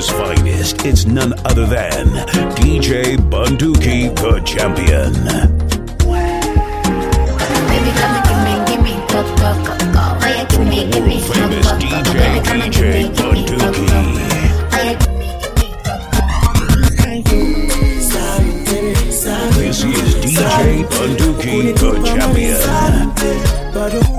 Africa's finest. It's none other than DJ Bunduki, the champion. Baby, come and give me, give me, go, go, go, go. Oh, yeah, give me, give me, go, Famous go, go, go. DJ, Baby, come and give me, DJ give me, go, go, go. Bunduki. Oh, yeah, give me, give me, go, go. This is DJ Bunduki, the champion.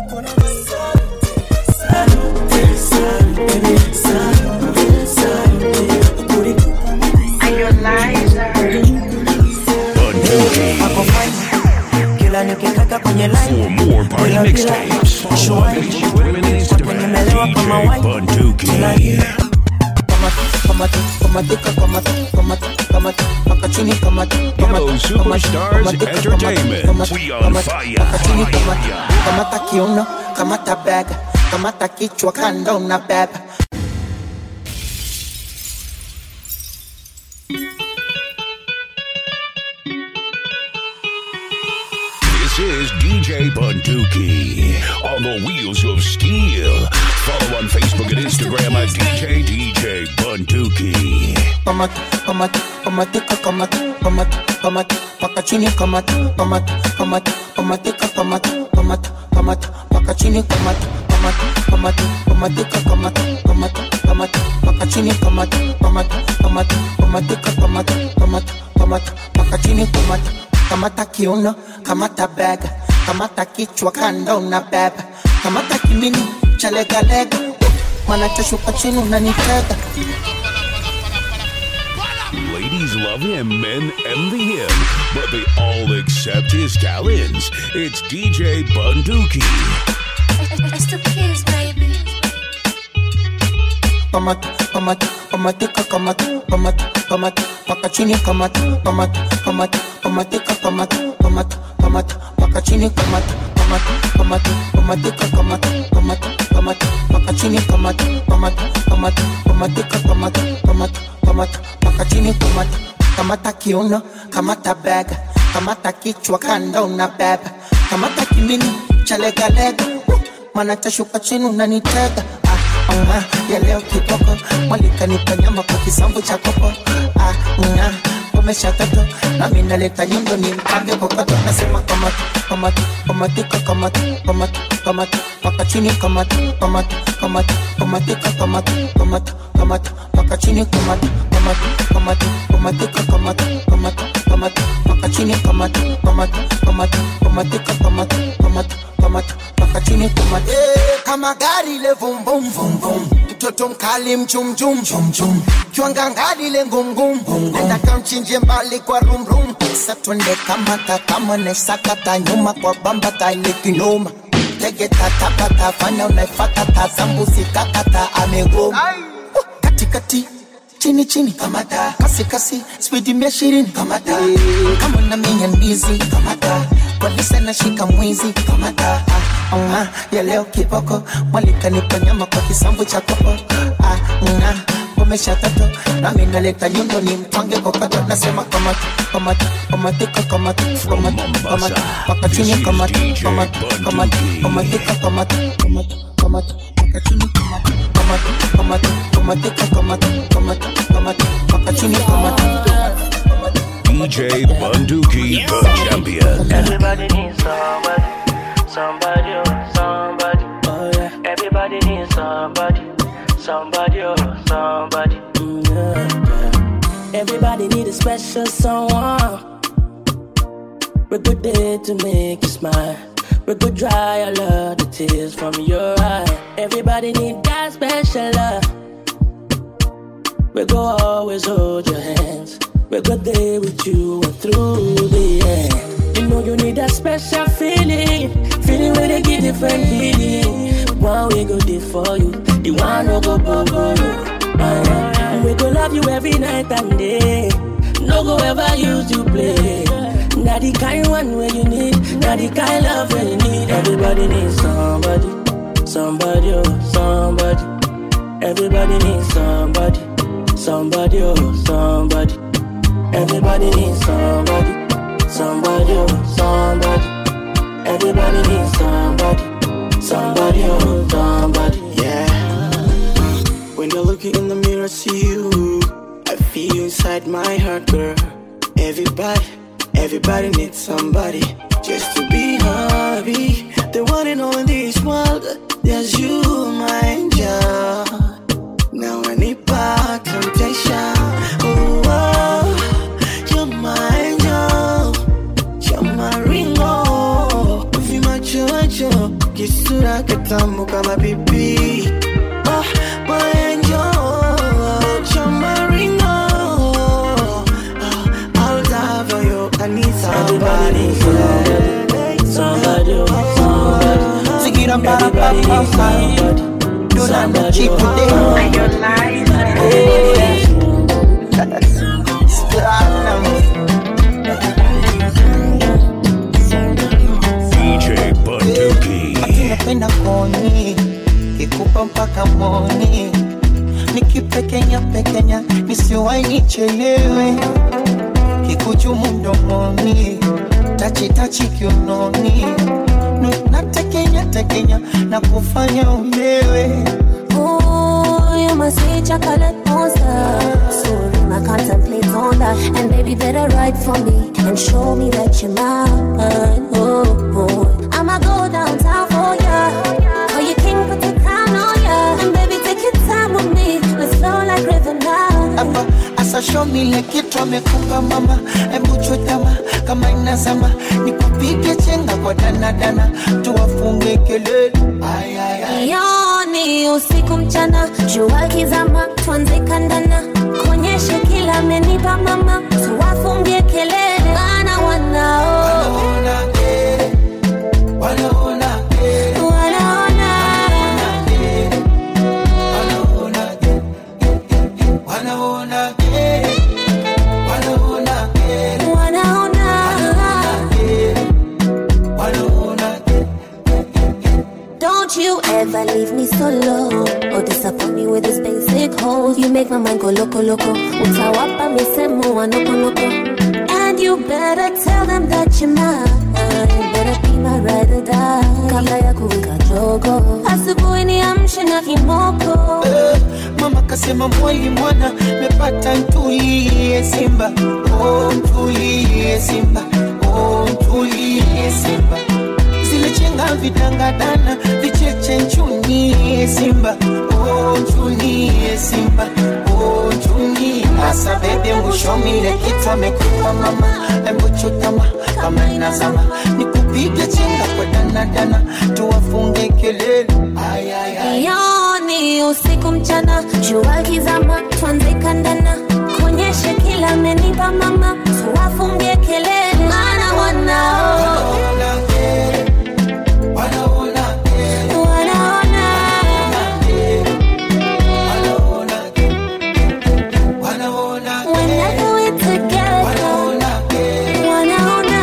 Bunduki. kila nikikaka kwenye For more party mixtapes, follow on Facebook and Instagram. DJ Bunduki. Hello, Superstars Entertainment. We on fire. fire. kamata kiuno kamata bega kamata kichwa kando na beba This is DJ Bunduki on the wheels of steel. Follow on Facebook and Instagram at DJ DJ Bunduki. kamata kamata kamatika kamata kamata kamata paka chini kamata kamata kamata kamatika kamata kamata kamata paka chini kamata kamata kamata kamatika kamata kamata kamata paka chini kamata kamata kamata kamatika kamata kamata kamata paka chini kamata kamata kiuno kamata bega kamata kichwa kando na beba kamata kimini cha legalega mana chashuka chini unanitega Ladies love him, men envy him, but they all accept his talents. It's DJ Bunduki. It's the kids, baby. kamata kamata kamatika kamata kamata kamata paka chini kamata kamata kamata kamatika kamata kamata kamata paka chini kamata kamata kamata kamatika kamata kamata kamata paka chini kamata kamata kamata kamatika kamata kamata kamata paka chini kamata kamata kiuno kamata bega kamata kichwa kando na beba kamata kimini cha legalega mana tashuka chini unanitega ah, nga, ya leo kiboko mwalikanipa nyama kwa kisambu cha kopo ah, nga, umesha toto nami naleta nyundo ni mpange kokoto nasema kamata kamata kamatika kamata kamata kamata paka chini kamata kamata kamata kamatika kamata kamata kamata paka chini kamata kamata kamata kamatika kamata kamata kamata paka chini kamata kamata kamata kamatika kamata kamata kamata paka chini kamata Eh, kama gari le vum vum vum vum mtoto mkali mchum chum chum chum kiwanga ngali le ngum ngum nenda kamchinje mbali kwa rum rum sasa twende kamata kama nesakata nyuma kwa bamba tale kinoma tege tatapata fanya unaifata tazambusi kakata amegoma Uh, katikati chini chini kamata kasi kasi spidi mia ishirini kamata kama na minya ndizi kamata polisi nashika mwizi kamata ah, ah, ya leo kiboko mwalikanipa nyama kwa kisambu cha kopo ah, nga, umesha tato nami naleta nyundo ni mtwange kokoto nasema kamata kamata kamatika kamata kamata kamata paka chini kamata kamata kamata kamatika kamata kamata kamata paka chini kamata kamata kamata kamatika kamata kamata kamata paka chini kamata DJ Bunduki, the champion. Everybody needs somebody, somebody, oh, somebody. Oh yeah. Everybody needs somebody, somebody, oh, somebody. Mm, yeah, yeah. Everybody need a special someone. We're good there to make you smile. We could dry all of the tears from your eye. Everybody need that special love. We go always hold your hands. We go there with you and through the end. You know you need that special feeling, feeling where they give different feeling. One we go there for you, the one no go bubble you. Uh, we go love you every night and day. No go ever use you play. Not the kind one where you need, not the kind love where you need. Everybody needs somebody, somebody, oh, somebody. Everybody needs somebody, somebody, oh, somebody. Everybody needs somebody, somebody, oh, somebody. Everybody needs somebody, somebody, oh, somebody. Yeah. We When you're looking in the mirror, see you. I feel you inside my heart, girl. Everybody, everybody needs somebody just to be happy. The one and only in this world, there's you, my angel. Now I need back temptation. Oh, oh, you're my angel. You're my ringo. Vimacho macho, kisura kitamu kama pipi. Oh, my angel. You're my ringo. Oh, I'll die for you. I need somebody. Somebody, oh, somebody. Zigira para pa Everybody pa needs pa. somebody. Do not Somebody, cheap oh, today. DJ Bunduki. napenda koni kikupa mpaka moni nikipekenya pekenya nisiwai nichelewe kikuchumu mdomoni tachitachi kiunoni Nu- natekenya tekenya na kufanya ulewe Ooh, you my sweet chocolate monster. Soon I contemplate on that. And baby, better write for me and show me that you're mine. Oh, boy. I'ma go downtown for ya. For your king, put the crown on ya. And baby, take your time with me. Let's flow like river now. hapa asashomile kitu amekupa mama embuchutama kama inazama nikupige chenga kwa danadana tuwafunge kelele Ay, ay, ay. Yoni usiku mchana, jua kizama, tuanze kandana, kuonyeshe kila amenipa mama, tuwafungie kelele, maana wanao Wanaona kere, wanaona kere, wanaona wanaona kere, wanaona kere, wanaona kere, wanaona wanaona kere. Don't you ever leave me solo or disappoint me with this basic hole. You make my mind go loco loco. Utawapa misemo wa noko noko. And you better tell them that you're mine. Better be my ride or die. Kabla ya kuwika jogo. Asubuhi niamshe na kimoko. Eh, Mama kasema mwali mwana mepata ntulie Simba, oh ntulie Simba, oh ntulie Simba. Zile chenga vidangadana vicheche nchunie Simba, oh nchunie Simba, oh nchunie. Asa bebe mwishomile kitu amekupa mama, embu chutama kama inazama, nikupige chenga kwa danadana, tuwafunge kelele. Ay, ay, ay. Yoni usiku mchana, jua kizama, tuanze kandana, kuonyeshe kila amenipa mama, tuwafungie kelele, maana wanao Wanaona kere, wanaona kere, wanaona wanaona kere, wanaona kere, whenever we together, wanaona kere, wanaona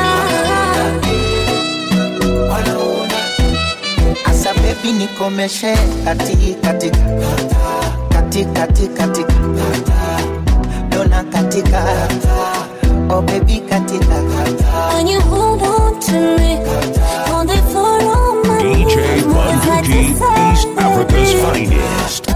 wanaona kere. Asa baby nikomeshe kati katika kati kati katika dona katika oh baby katika when you hold on to me, hold it for all my DJ movements, I Bunduki, decide East Africa's that we- finest.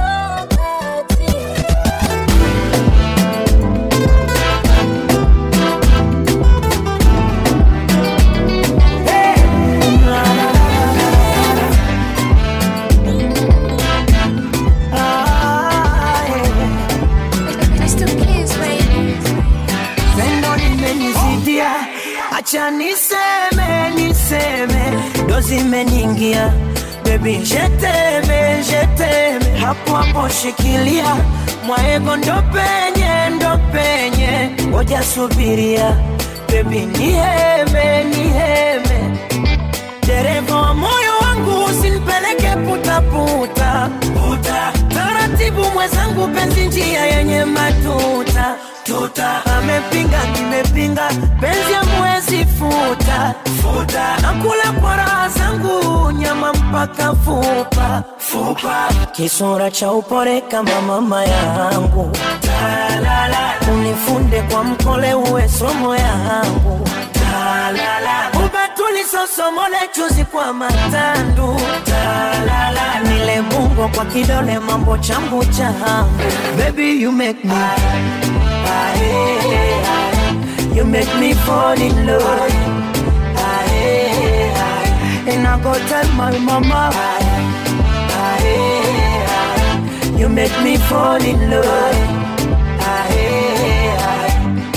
Pendo limenizidia, acha niseme, niseme, ndo zimeniingia bebi, jeteme, jeteme, hapo hapo shikilia mwaego, ndo penye, ndo penye, ngoja subiria bebi, niheme, niheme, dereva wa moyo wangu usinipeleke putaputa puta. Taratibu mwenzangu, penzi njia yenye matuta tuta. Amepinga nimepinga, penzi amwezi futa futa. Nakula kwa raha zangu, nyama mpaka fupa fupa. Kisura cha upole kama mama yangu, unifunde kwa mkole, uwe somo yangu ubatulisosomole chuzi kwa matandu Talala. nile mungo kwa kidole mambo changu changu baby you make me Aye, aye. you make me fall in love Aye, aye. and I go tell my mama Aye, aye, aye. you make me fall in love Aye, aye.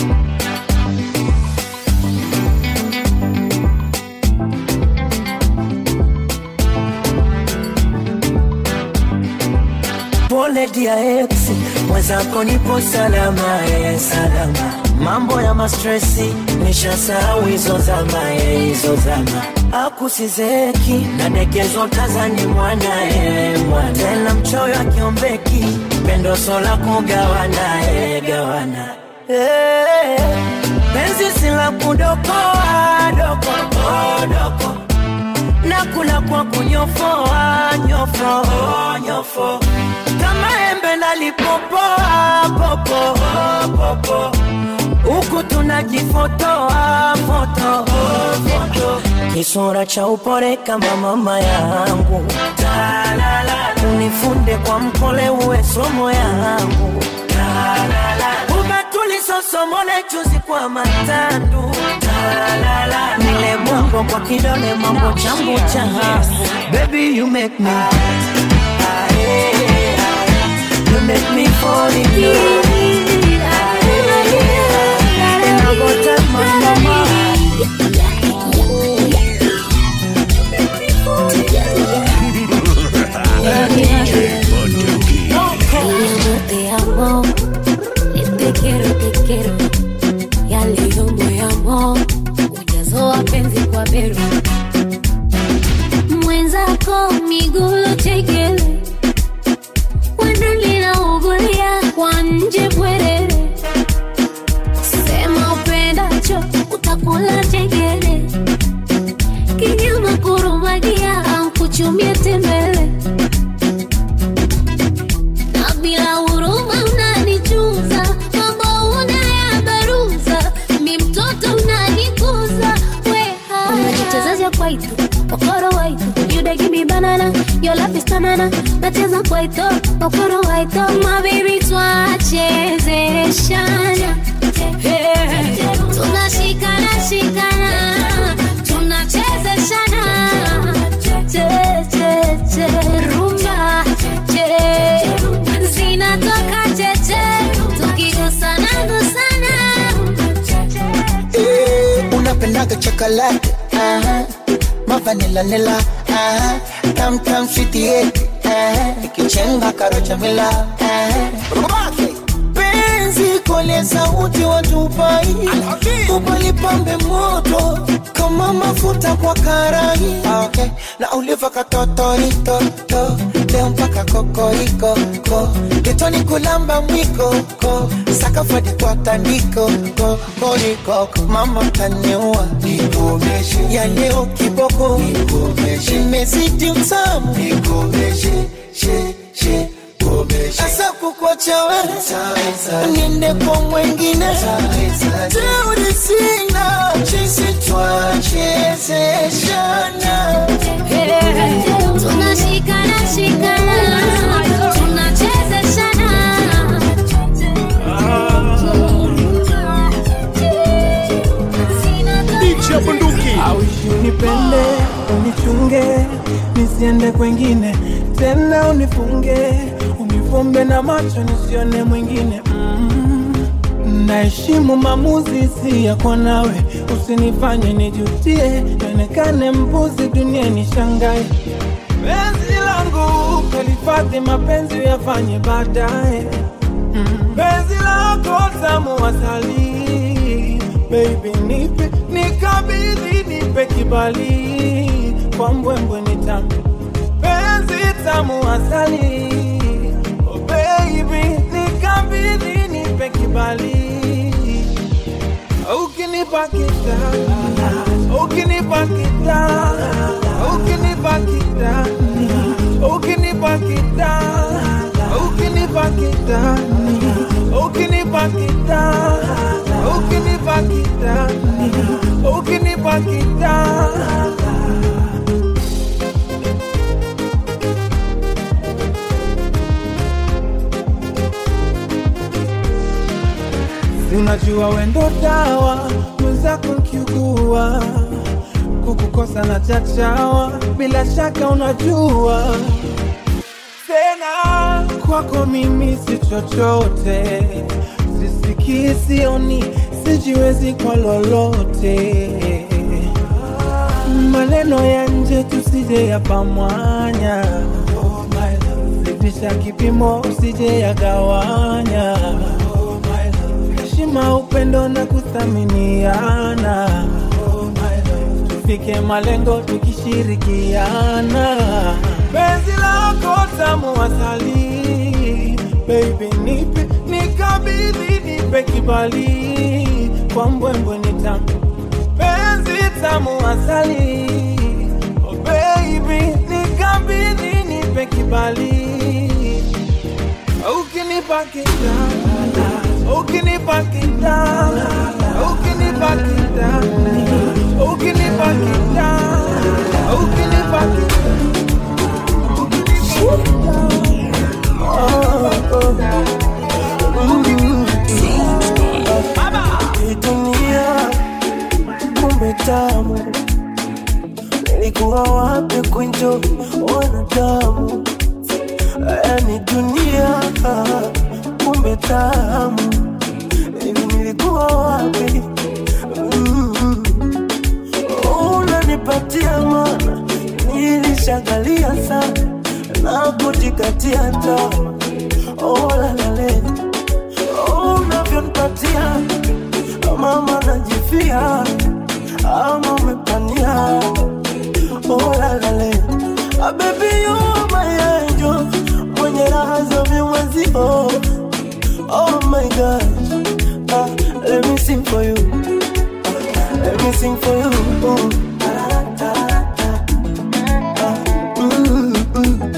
pole dia ex mwenzako nipo salama ye salama mambo ya mastresi nishasahau hizo zama ye hizo zama akusizeki nadekezo tazani mwana ye mwana tena mchoyo akiombeki pendo sola kugawana ye gawana Eh, penzi sila kudokoa doko doko nakula kwa kunyofoa nyofo nyofo kama embe nalipopoa popo popo huku tunajifotoa foto foto kisura cha upore kama mama yangu Talala. unifunde kwa mkole uwe somo yangu Talala. ubatulisosomole chuzi kwa matandu Talala. nile bongo kwa kidole mambo changu changu baby you make me Aye, aye. you make me fall in love Aye, and I go tell my mama Bunduki. Mi amor, te amo. Te quiero, te quiero. Ya leo moyamo ujazo wa penzi kwa bero mwenzako migulu chekele wanalina ugulia kwa nje bwerere sema upendacho utakula chekele kinyama kurumagia ankuchumie tembele na bila huruma unanichuza mambo unayabaruza mi mtoto unanikuza weha unajichezesha kwaitu okoro waitu you dey give me banana your love is banana nacheza kwaito okoro waito my baby twachezeshana Hey. tunashikana shikana tunachezeshana che che che rumba che zinatoka cheche tukigusana gusana Eh, unapendaga chocolate aha. mavanila nila aha. tam tam sweetie aha. ikichenga karocha mila aha. Rumake. penzi kole sauti watupai upalipambe moto kama mafuta kwa karai Ah, okay. na uliva katotoritoto leo mpaka kokoriko ko kitoni kulamba mwiko ko sakafadi kwa tandiko ko koriko mama taniua ya leo kiboko imezidi utamu asa kukwacha we niende kwa mwengine teuri sina chisi twachezeshana tunashikana shikana tunachezeshana Aushi unipende unichunge nisiende kwengine tena unifunge unifumbe na macho nisione mwingine mm. naheshimu maamuzi si yako nawe usinifanye nijutie nionekane mbuzi dunia nishangae penzi langu kalifadhi mapenzi yafanye baadaye mm. penzi lako tamu asali baby nipe nikabidhi nipe kibali kwa mbwembwe nitambe penzi tamu asali oh baby nikabidhi nipe kibali ukinipa kitanda ukinipa kitanda ukinipa kitani ukinipa kitanda ukinipa kitani ukinipa kitanda ukinipa kitani ukinipa it down. Si unajua wendo dawa mwenzako nkiugua kukukosa na chachawa bila shaka unajua tena kwako mimi si chochote sisikii sioni sijiwezi kwa lolote maneno ya nje tusije yapamwanya zidisha kipimo usije yagawanya heshima upendo na kuthaminiana tufike malengo tukishirikiana penzi lako tamu asali baby nipe nikabidhi nipe kibali kwa mbwembwe ni tamu penzi tamu asali oh baby nikabidhi nipe kibali ukinipa kitanda ukinipa kitanda ukinipa kitanda ukinipa kitanda ukinipa Hii dunia kumbe tamu, nilikuwa wapi kunjo wanadamu? Yani dunia kumbe tamu, hivi nilikuwa wapi? Mm. Unanipatia mana, nilishangalia sana na kujikatia tamaa. Oh, la, la, la. Oh, unavyonipatia mama najifia ama umepania oh, la, la, la. Ah, baby you are my angel mwenye raha za vimwezio oh my gosh ah, let me sing for you ah, let me sing for you oh. Mm, mm.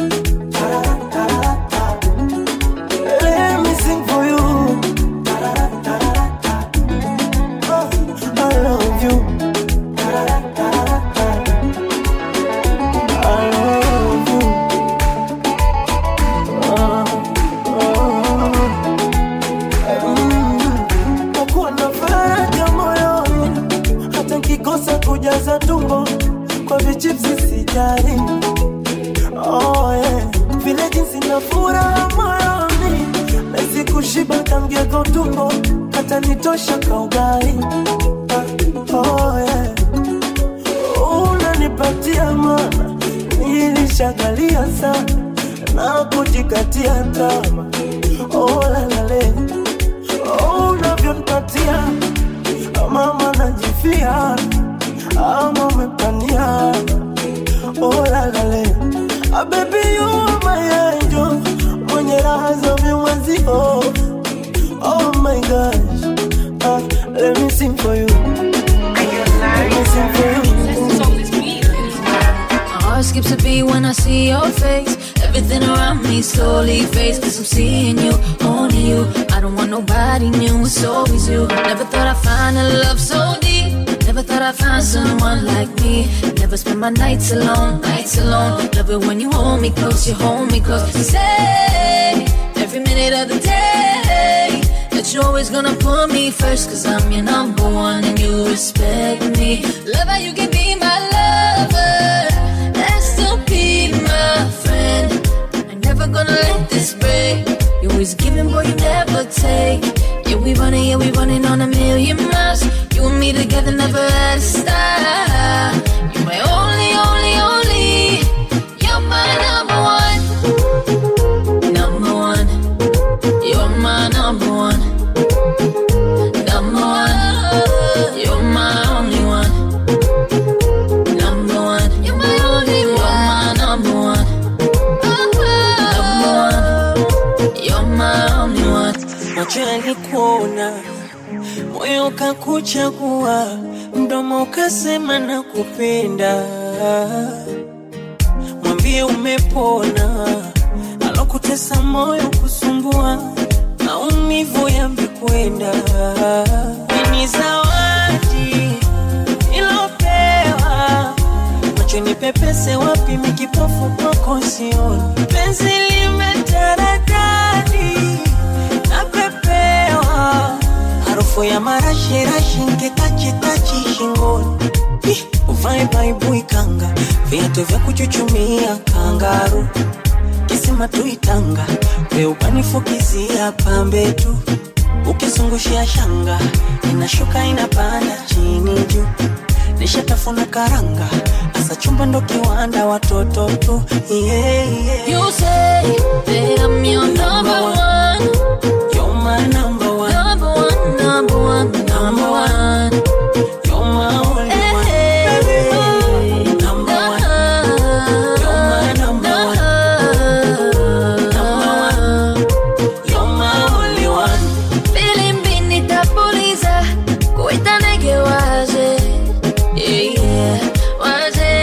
Let me sing for you. Oh, I love you. I love you. Oh, oh. Mm. Nakuwa na faraja moyoni, hata nkikosa kujaza tumbo kwa vichipsi sijali. Oh, yeah. Vile jinsi na furaha moyoni Nahisi kushiba tangia kwa tumbo Hata nitosha kaugai Ah, oh, yeah. Unanipatia mana Nilishagalia sana Na kujikatia tama Oh la la le Oh unavyonipatia Mama najifia Ama umepania Oh la la le Ah, baby you are my angel Mwenye raha za vimwezio Oh my gosh ah, Let me sing for you Let me sing for you My heart skips a beat when I see your face. Everything around me slowly fades. Cause I'm seeing you, only you. I don't want nobody new, it's always you. Never thought I'd find a love so deep. Never thought I'd find someone like me. Never spend my nights alone, nights alone. Love it when you hold me close, you hold me close. You say, every minute of the day. That you're always gonna put me first, cause I'm your number one and you respect me. Love how you can be my lover, and still be my friend. I'm never gonna let this break. You always giving, boy, you never take. Yeah, we running, yeah, we running on a million miles. You and me together, never had a stop. You're my only, only, only. You're my number one. Number one. You're my number one. Number one. You're my only one. Number one. You're my only one. You're my number one. Number one. You're my only one. macho yalikuona, moyo ukakuchagua, mdomo ukasema na kupenda. Mwambie umepona, alokutesa moyo kusumbua, maumivu yamekwenda. Ni zawadi ilope macho nipepese wapi mikipofu kwako sioni penzi limetaradadi napepewa harufu ya marashirashi nkitachitachi shingoni Ih, uvae baibui kanga viatu vya kuchuchumia kangaru kisima tuitanga weupanifukizia pambe tu ukizungushia shanga inashuka inapanda chini juu nishatafuna karanga asa chumba ndo kiwanda watoto tu yeah, yeah. You say that I'm your number one. You're my number one. Number one, number one, number one. You're my only one. Number one. You're my number one. Number one. You're my only one. Filimbi nitapuliza kuita ndege waje Yeah, yeah, waje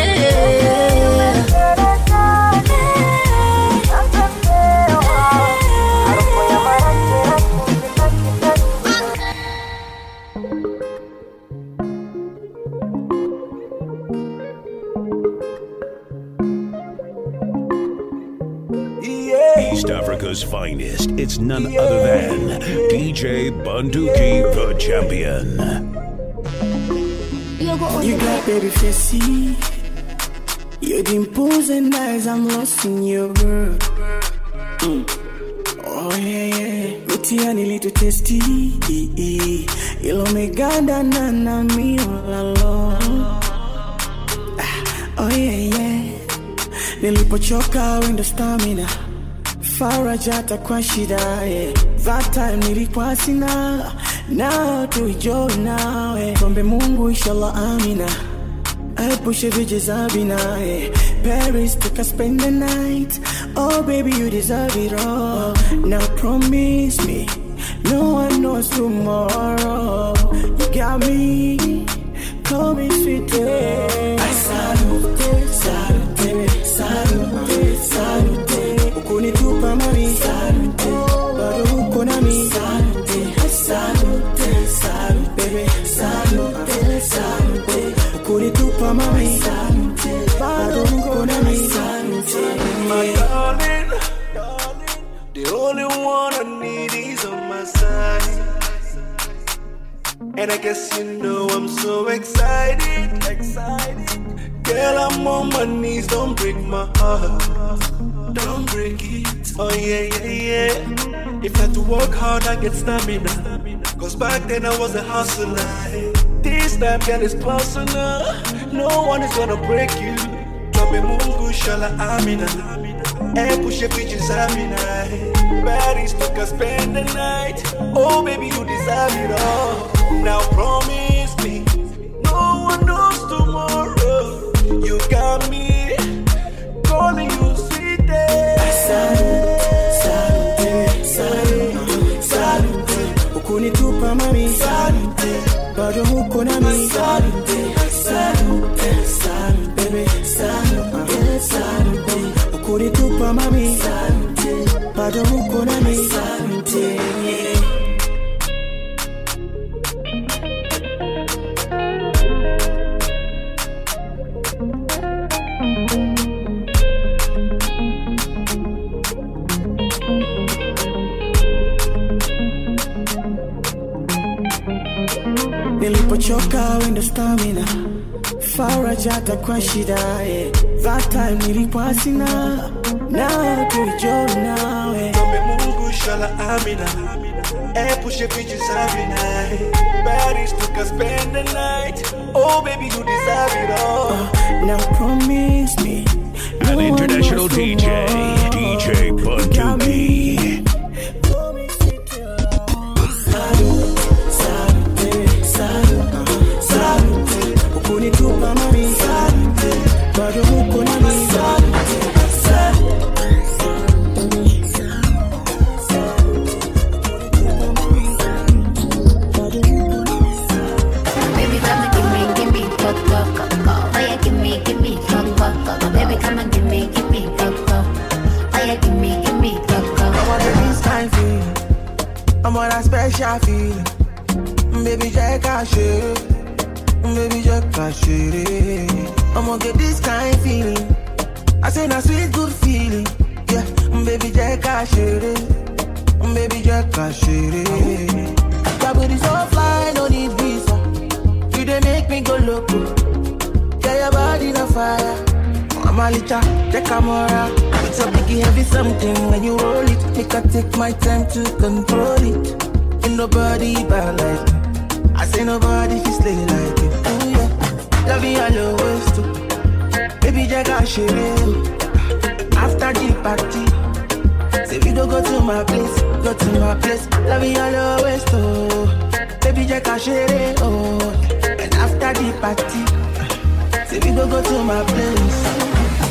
East Africa's finest. It's none other than DJ Bunduki, the champion. You got baby facey. Your dimples and eyes, I'm lost in your world. Mm. Oh yeah yeah, mitiani little tasty. Ilo meganda na na mi all alone. Ah, Oh yeah yeah, nilipochoka wendo stamina faraja hata kwa shida yeah. That time nilikuwa sina now tuijoy nawe kombe Mungu inshallah amina Epushe vijizabina yeah. Paris took us spend the night Oh baby you deserve it all Now promise me No one knows tomorrow You got me Call me sweet yeah. I salute, salute, salute, salute Ukunitupa mami Salute, bado uko nami Salute, salute, salute Baby, salute, salute Ukunitupa mami Salute, bado uko nami Salute My darling, the only one I need is on my side. And I guess you know I'm so excited, excited. Girl, I'm on my knees, don't break my heart. Don't break it. Oh yeah, yeah, yeah. If I had to work hard, I get stamina. Cause back then I was a hustler. This time, girl, it's personal. No one is gonna break you. Drop me mungu shala amina. And push your bitches amina. Paris took us spend the night. Oh baby, you deserve it all. Now promise me, no one knows tomorrow. You got me calling you sweet day. Salute, salute, salute Ukunitupa mami Salute, bado uko nami Salute, salute, salute Baby, salute, salute Ukunitupa mami Salute, bado uko nami Salute nilipochoka wendo stamina faraja hata kwa shida yeah. that time nilikuwa sina now tuijo nawe Kombe mungu shala amina. And push your bitches amina. Paris took us spend the night. Oh baby, you deserve it all. now promise me An international DJ, DJ Bunduki. ukunitupa mami bado uko nami Baby, come and give me, give me, go, go, go, go. Oh yeah, give me, give me, go, go, go, go. Baby, come and give me, give me, go, go. Oh yeah, give me, give me, go, go. I want this kind feeling. I'm on that special feeling. Baby, check out shit. baby, just cash it. I'ma get this kind feeling. I say na sweet good feeling. Yeah, baby, just cash it. Baby, just cash it. Your booty so fly, no need visa. You dey make me go loco. Yeah, your body na fire. Mama lita, take a mora. It's a biggie heavy something when you roll it. Make I take my time to control it. Ain't nobody bad like me. I say nobody fi slay like you. Ooh yeah, love you all always too. Baby, jaga share. After the party, say we go go to my place, go to my place. Love you all always too. Baby, jaga share. Oh, and after the party, say we go go to my place.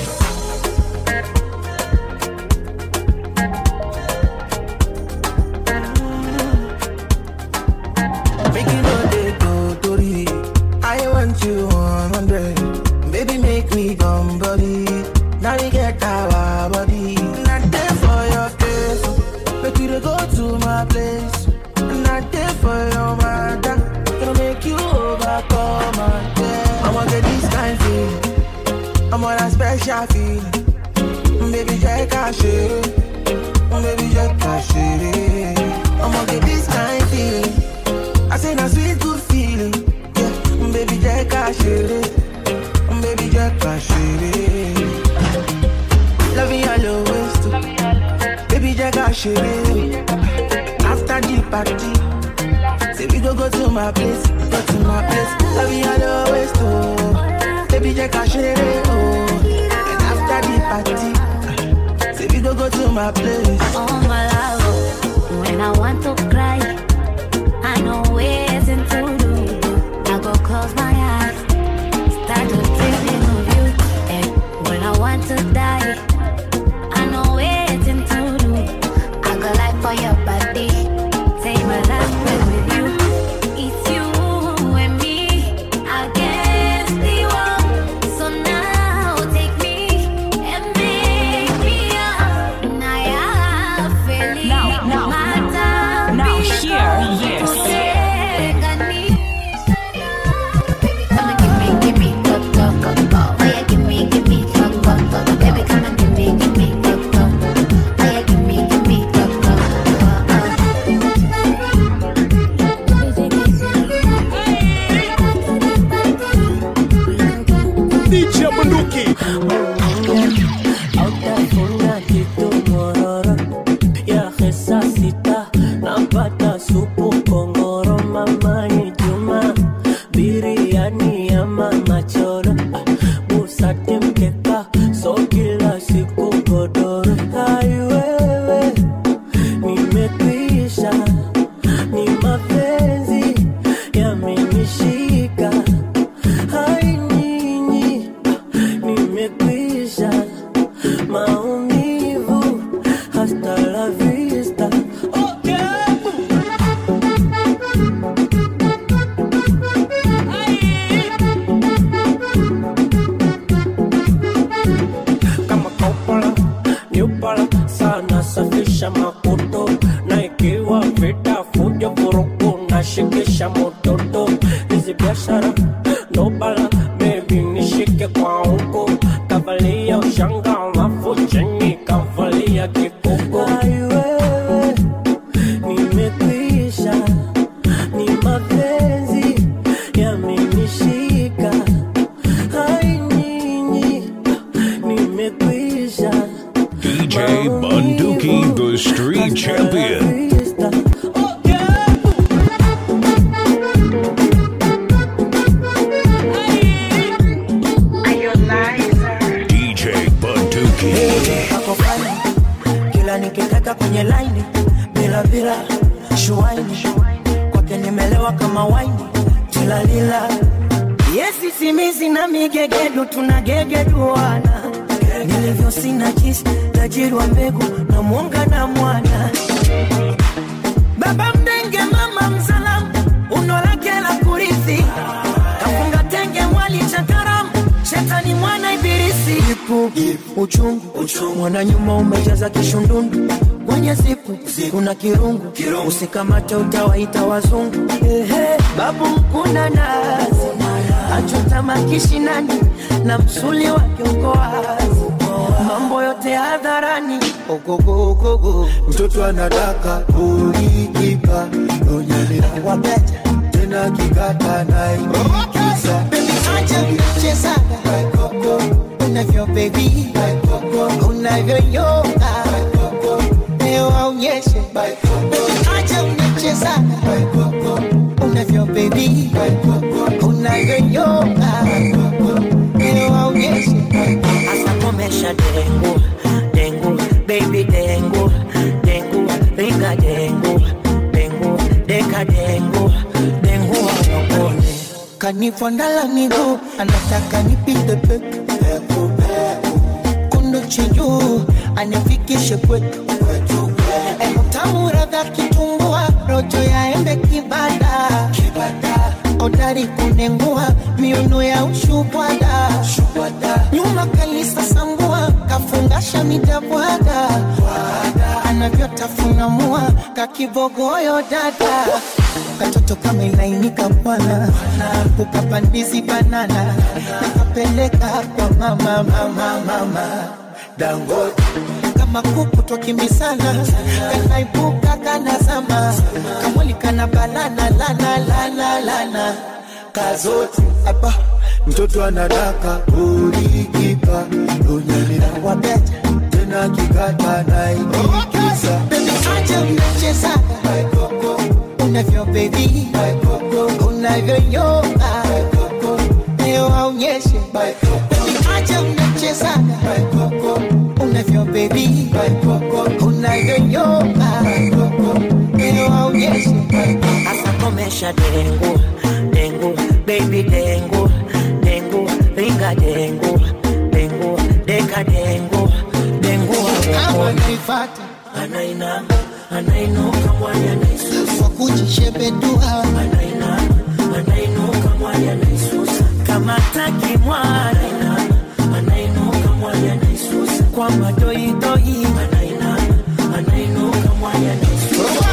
Make you know they go Tori. I want you 100. Baby, make me come body. Now we get our body. Not there for your face. Make you dey go to my place. Not there for your mother. Gonna make you overcome again. I'ma get this kind feeling. I'm on a special feeling. Baby, just cash it. Baby, just cash it. I'ma get this kind feeling. I say na sweet good feeling. Yeah, baby, just cash it. Baby, just cash it. Love you all always too. Baby, just cash it. After the party, say we go go to my place, go to my place. Love you all always too. Baby, just cash it. Oh, and after the party, say we go go to my place. Oh my love, when I want to cry, I know waiting to do. I go close my eyes, start to dreaming of you. And when I want to die, I know waiting to do. I go like for your body, take my last breath with you. It's you and me against the world. So now take me and make me up. Now feeling Now, now, now hear this. DJ Bunduki. Hautafuna kitu mororo ya hesa sita napata supu kongoro mamani juma biriani ya mama choro busati mkeka so kila siku godoro aiwewe nimekwisha ni mapenzi yamenishika hai nyinyi nimekwisha maumivu hasta la vista kama kopala nyupala sana safisha makoto na ikiwa vita fujo vurugu na shikisha mototo hizi biashara nobala bebi nishike kwa huko kavalia ushanga alafu chini kavalia kikoko aiwewe nimekwisha ni mapenzi yamenishika hai nyinyi nimekwisha DJ Bunduki, the street champion. DJ Bunduki. ako fine kila nikitaka kwenye laini bila bila shuaini kwake nimelewa kama waini tilalila yesi simizi na migegedu tunagegeduana nilivyo sina jisi tajiri wa mbegu na mwonga na mwana baba mdenge mama msalamu uno lake la kurithi kafunga tenge mwali cha karamu shetani mwana ibilisi ipu uchungu mwana nyuma umejaza kishundundu kwenye sipu kuna kirungu usikamate utawaita wazungu Ehe, babu mkuna nazi achutama kishinani na msuli wake uko wazi mambo yote hadharani ogogogogo mtoto anadaka ulikipa onyelea wabeta tena kikata naikiza acha mchezaga unavyo bebi unavyoyoga leo aonyeshe acha mchezaga unavyo bebi unavyoyoga leo aonyeshe asa komesha dengu dengu baby dengu dengu ringa dengu dengu deka dengu dengu wawakone kanifondala miguu anataka nipite peku kundu chijuu anifikishe kwetu utamu radha kitumbua rojo ya embe kibada odari kunengua miuno ya ushubwada nyuma kalisa sambua kafungasha midabwada anavyotafunamua kakibogoyo dada katoto kama ilainika bwana ukapandizi banana nakapeleka kwa mama mama mama dangote kama kuku twakimbisana kanaibuka kanazama kamwali kana balana lana lana lana kazote apa mtoto anadaka ulikipa onyelea wabeta tena kikata naikiza acha mnachezaga unavyo bebi unavyoyoga leo aonyeshe acha mnachezaga unavyo bebi unavyoyoga leo aonyeshe asa komesha dengu dengu baby dengu dengu ringa dengu dengu deka dengu dengu kama naifata anainama anainuka mwanya naisusa kwa kujishebedua anainama anainuka mwanya naisusa kama taki mwana anainuka mwanya naisusa kwa madoidoi anainama anainuka mwanya naisusa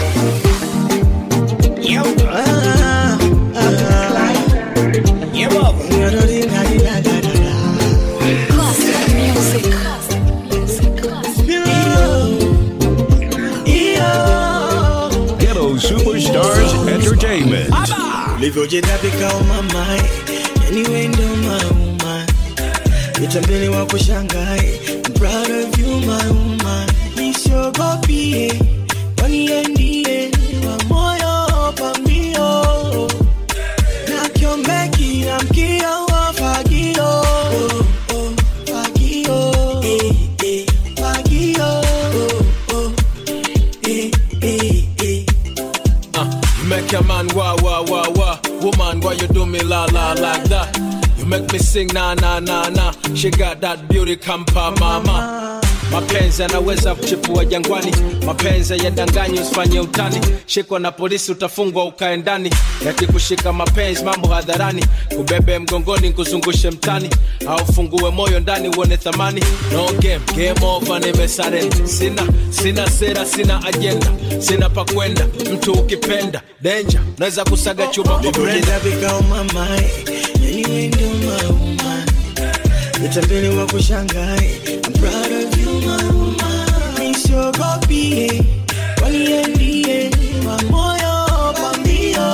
Ghetto Superstars Entertainment. ulivyojidhabika umamai anyway ndo mauma mitambele wako shangai I'm proud of you my woman nisiogopie kwani ndiye wa moyo pambio na kiombeki na mkio wa fagio oh, oh, fagio eh, eh, fagio oh, oh, eh, eh, eh. Uh, you make a man wah wah wah wah. Woman, why you do me la la like that? You make me sing na na na na. She got that beauty kampa mama. Mapenzi yanaweza kuchipua jangwani, mapenzi yadanganyi, usifanye utani. Shikwa na polisi utafungwa ukae ndani, yakikushika mapenzi mambo hadharani, kubebe mgongoni kuzungushe mtani, au fungue moyo ndani uone thamani. No game, game over, nimesarenda. Sina sina sera, sina ajenda, sina pa kwenda. Mtu ukipenda danger, naweza kusaga chuma kwa brenda. ulivyojidhabika umamai anyway ndo mauma mitambele wako shangai I'm proud of you my woman nisiogopie kwani ndiye wa moyo pambio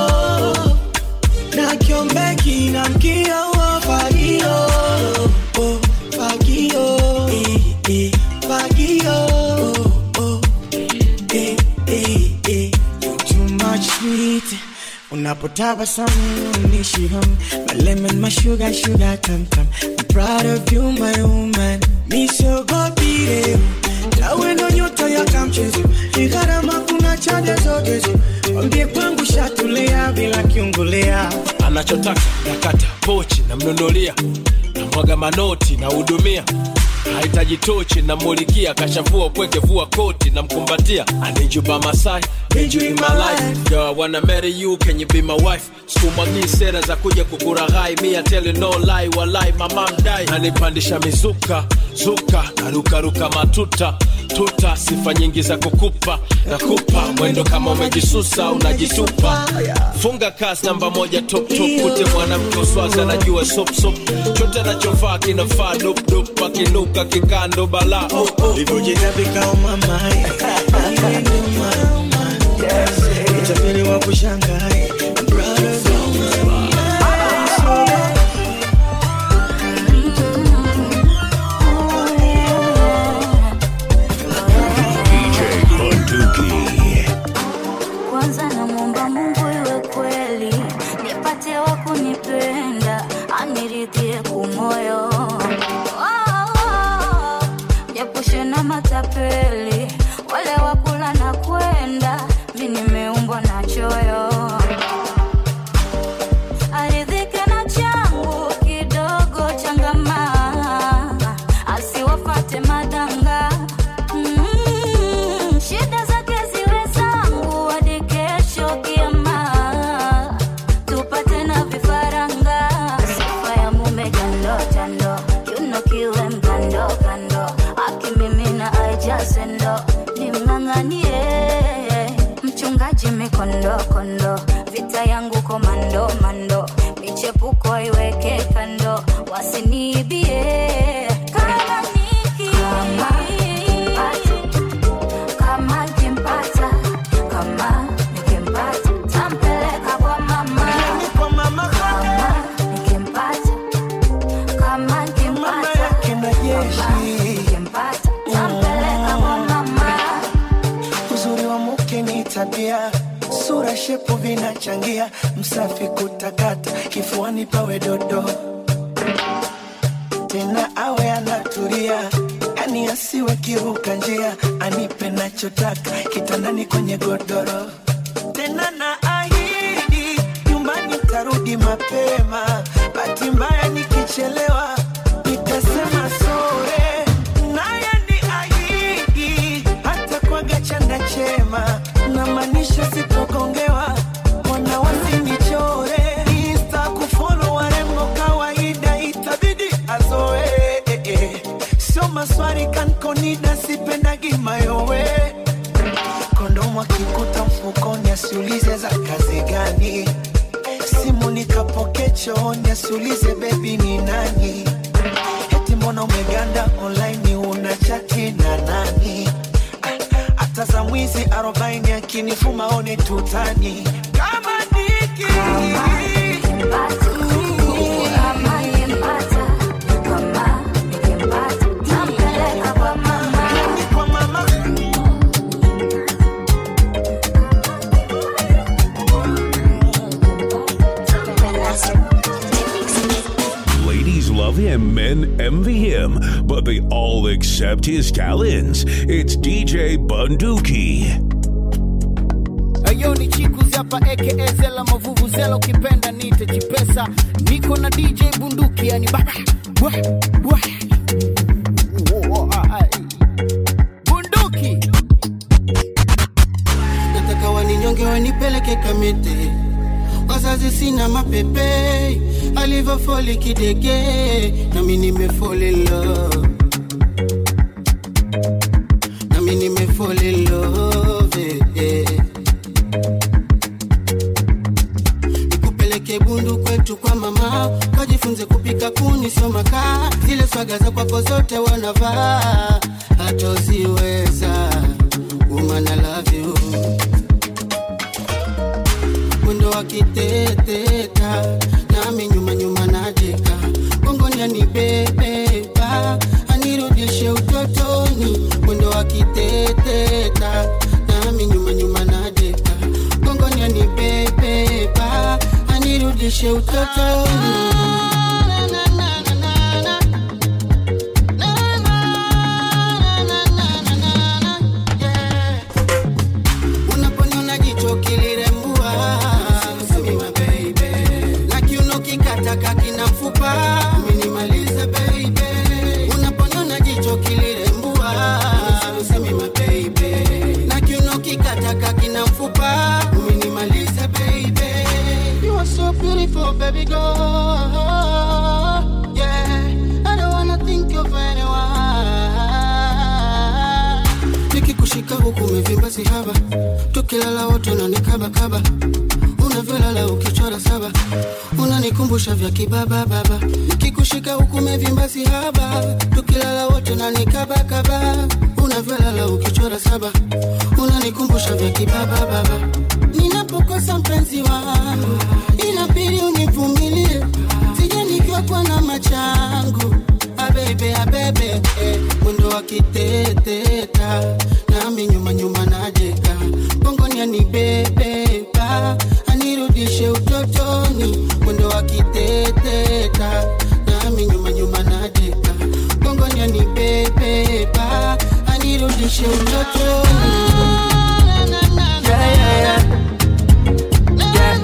na kiombeki na mkio wa fagio oh, fagio eh, eh, fagio oh, oh, eh, eh, eh. You too much sweet unapotabasamu unishiham my lemon my sugar sugar tam tam I'm proud of you my woman misogopire nawe ndo nyota ya kamchezo ni gharama kuna chaja zote zo wambie kwangu shatulia bila kiungulea anachotaka nakata pochi namnunulia namwaga manoti nahudumia hahitaji tochi namulikia kashavua kweke vua koti namkumbatia anijuba masai Need you in my life, you're wanna marry you can you be my wife sikumwagii sera za kuja kukuraghai mi I tell you no lie walai mama mdai nanipandisha mizuka zuka narukaruka matuta tuta sifa nyingi za kukupa nakupa mwendo kama umejisusa unajitupa funga kas namba moja top top kute mwanamke uswazi anajua sop sop chote anachovaa kinafaa dup dup akinuka kikando bala oh, oh. Livyojina vikao mamai Utapeli wa kushangai I'm proud of you DJ Bunduki. kwanza namwomba mungu iwe kweli nipate wa kunipenda aniridhie kumoyo japushe na matapeli wale wakula na kwenda mi nimeumbwa na choyo aridhike na changu kidogo changamaa asiwafate madanga Mm, shida zake ziwe zangu hadi kesho kiama tupate na vifaranga sifa ya mume jando jando kiuno kiwe mkando kando akimimina aijasendo nimng'ang'anie mchungaji mikondo kondo vita yangu komando mando michepuko iweke kando wasiniibie kama niki kama kimpata kama nikimpata tampeleka kwa mama kama nikimpata kama kimpata kama nikimpata tampeleka kwa mama Uzuri wa mke ni tabia, sura shepu vinachangia, msafi kutakata, kifuani pawe dodo, tena awe anatulia, yani asiwe kiruka njia, anipe nachotaka, kitandani kwenye godoro, tena na ahidi nyumbani tarudi mapema, bahati mbaya nikichelewa nitasema sore, naye ni ahidi hata kwaga chanda chema, na maanisha sitogongewa, wana wasinichore, insta kufollow warembo kawaida, itabidi azoe eh, eh. sio maswali kankonida, sipendagi mayowe kondomu akikuta mfukoni, asiulize za kazi gani, simu nikapoke chooni, asiulize bebi ni nani, eti mbona umeganda online, una chati na nani? hata za mwizi arobaini akinifuma one tutani kama niki Ladies love him, men envy him, but they all accept his talents. It's DJ Bunduki. Ayo ni chikuzi hapa aka Zela Mavuvu Zela, ukipenda nite Chipesa. Niko na DJ Bunduki, yani baba bwa bwa Wo- ai. Bunduki nataka waninyonge wanipeleke kamete wazazi sina mapepe alivyofoli kidege nami nimefoli love nami nimefoli love eh. nikupeleke bundu kwetu kwa mama kajifunze kupika kuni soma kaa zile swaga za kwako zote wanavaa hatoziweza woman I love you mwendo wa kiteteta nami nyuma nyuma najeka gongoni anibebeba anirudishe utotoni mwendo wa kiteteta nami nyuma nyuma najeka gongoni anibebeba anirudishe utotoni unaponiona jicho kilirembua Semi my baby. na kiuno kikataka kina mfupa umenimaliza baby unaponiona jicho kilirembua Semi my baby. na kiuno kikataka kina mfupa umenimaliza baby, go. Yeah, I don't wanna think of anyone. Nikikushika huku umevimba sihaba, tukilala wote unanikabakaba, unavyolala ukichora saba, unanikumbusha vya kibaba baba. Nikikushika huku umevimba sihaba, tukilala wote unanikabakaba, unavyolala ukichora saba, unanikumbusha vya kibaba baba. Ninapokosa mpenzi wangu, inabidi univumilie, sije nikiwa na machangu abebe abebe eh, mwendo wa kiteteta nami nyuma nyuma najeka gongoni anibebeba anirudishe utotoni mwendo wa kiteteta nami nyuma nyuma najeka gongoni anibebeba anirudishe utotoni Yeah, yeah, yeah.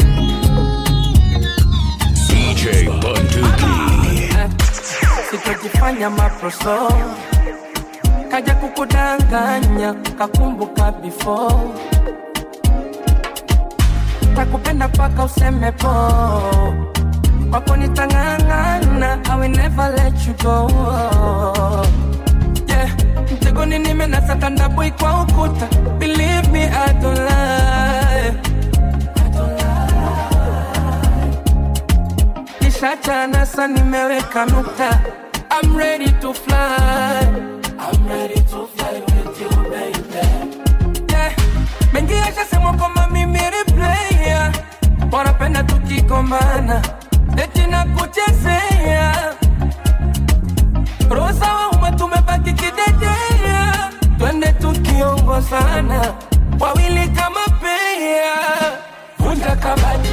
DJ Bunduki. sitojifanya maproso kaja kukudanganya kakumbuka before takupenda paka useme po kwako nitang'ang'ana I will never let you go yeah. mtegoni nimenasa tandaboi kwa ukuta believe me I don't lie Nishachana sa nimeweka nukta I'm ready to fly I'm ready to fly with you baby yeah. Mengi yashasemwa kwamba mimi ni player Wanapenda tukigombana Eti na kuchezea Rosa wa umma tumebaki kidedea Twende tukiongozana Wawili kama pea Vunja kabati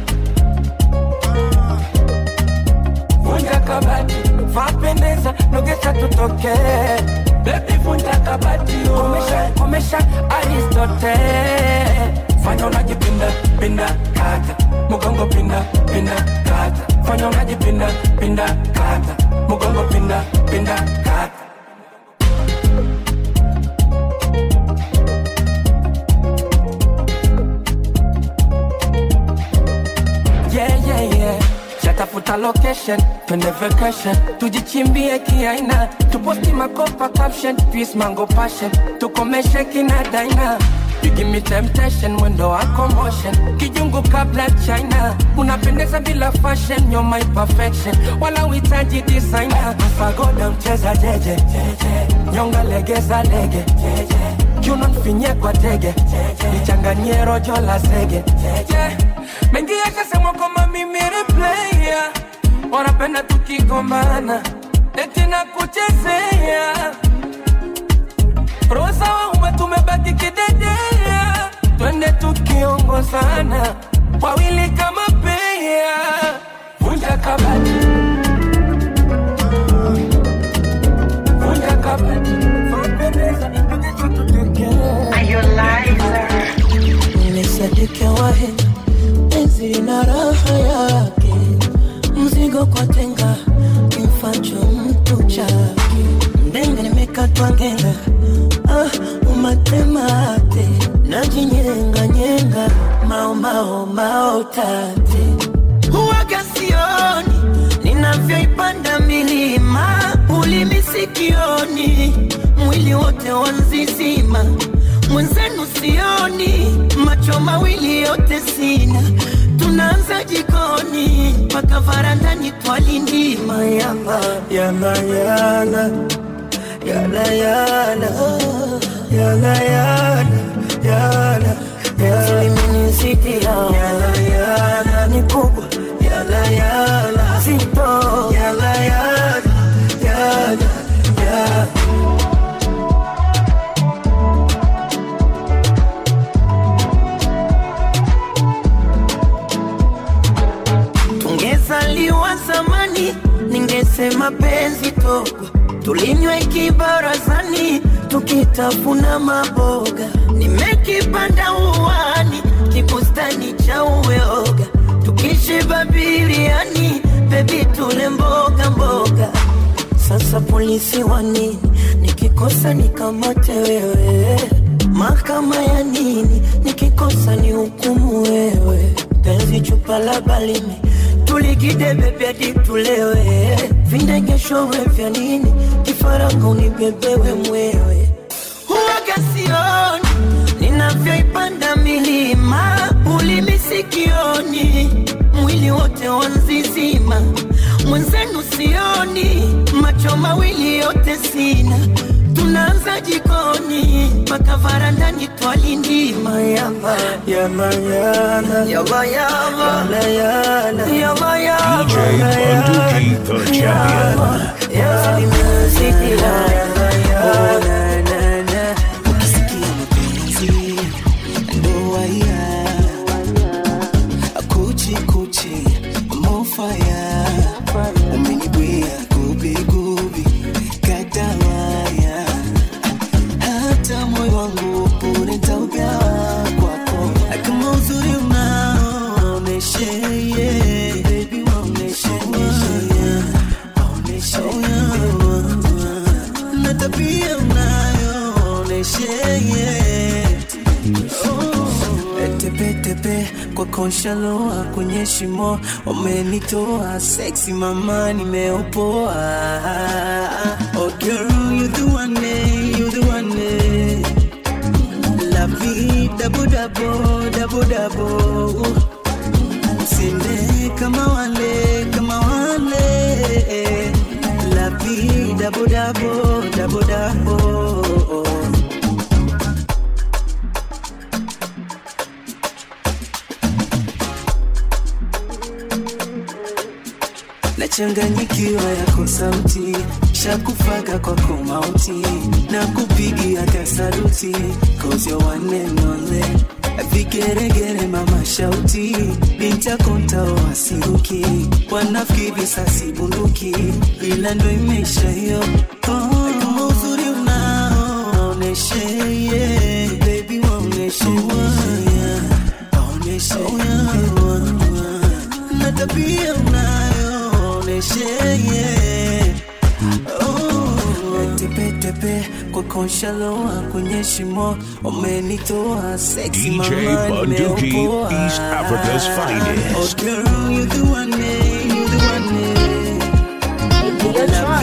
vunja kabati, vapendeza, nogesha tutoke. Baby vunja kabati, komesha, komesha Aristote. Fanya unajipinda, pinda, kata, mugongo pinda, pinda, kata. Fanya unajipinda, pinda, kata, mugongo pinda, pinda, kata. yeah, yeah, yeah. Shatafuta location, twende vacation, tujichimbie kiaina, tuposti makopa caption, twist mango passion, tukomeshe kina daina. You give me temptation, mwendo wako motion, kijungu kabla China, unapendeza bila fashion, you're my perfection, wala uhitaji designer. Fagoda mcheza jeje, nyonga legeza lege, kiuno mfinye kwa tege, nichanganyie rojo la zege, yeah. Mengi yashasemwa kwamba mimi ni player, wanapenda tukigombana, eti na kuchezea Rosa wa umma tumebaki kidedea, twende tukiongozana, wawili kama pea, vunja kabati, vunja kabati, vapendeza, mpendeza tutokee. Nimesadika wahenga, penzi lina raha yake, mzigo kwa tenga, kimfacho mtu chake. Mdenga nimekatwa ngenga, ah, umatemate, najinyenga nyenga, mao mao mao tate. Huwaga sioni ninavyoipanda milima, ulimi sikioni, mwili wote wanzizima mwenzenu sioni, macho mawili yote sina, tunaanza jikoni mpaka varandani twalindima yamba yana yana yana yana yana yana yana Zimenizidi yana yana ni kubwa yana yana zito yana yana yana yana Tungezaliwa zamani, ningesema penzi togwa, tulinywe kibarazani, tukitafuna maboga. Nimekipanda uwani, kibustani cha uyoga, tukishiba biriani, bebi tule mboga mboga. Sasa polisi wa nini? Nikikosa nikamate wewe, mahakama ya nini? Nikikosa ni hukumu wewe, penzi chupa la balimi tulikidebe vya ditulewe vindegeshowe vya nini kifaranga unibebewe mwewe huwaga sioni ninavyoipanda milima ulimi sikioni mwili wote wanzizima mwenzenu sioni macho mawili yote sina tunaanza jikoni mpaka varandani twalindima yama yama yama yama yama yama yama yama DJ Bunduki, the champion. ukisikia mapenzi ndoa ya kuchi kuchi mofaya umenibwia gubigubi katawaya hata moyo wangu pure ntaugawa kwako kama uzuri unaoneshe yeah. Baby, waoneshe, yeah. Waoneshe, yeah. na tabia unayoonyeshe yeah. oh. tepetepe kwa konshaloa kwenye shimo umenitoa sexy mama nimeopoa oh girl you the one eh, you the one eh. la vie dabo dabo dabo dabo Sinde kama wale kama wale la vie dabo dabo dabo dabo nachanganyikiwa yako sauti shakufaga kwako mauti na kupigia kasaruti cause you're one and only vigeregere mama shauti bintakontao wasiruki wanafikiri sasi bunduki ila ndo imeisha hiyo oh, kama uzuri unaoneshe yeah. baby waoneshe yeah. waoneshe yeah. na tabia unayoonyeshe yeah. oh, tepetepe kwa konshaloa kwenye shimo umenitoa sexy DJ mama Bunduki, nimeopoa. East Africa's finest. Oh girl, you the one, eh, you the one, eh. Love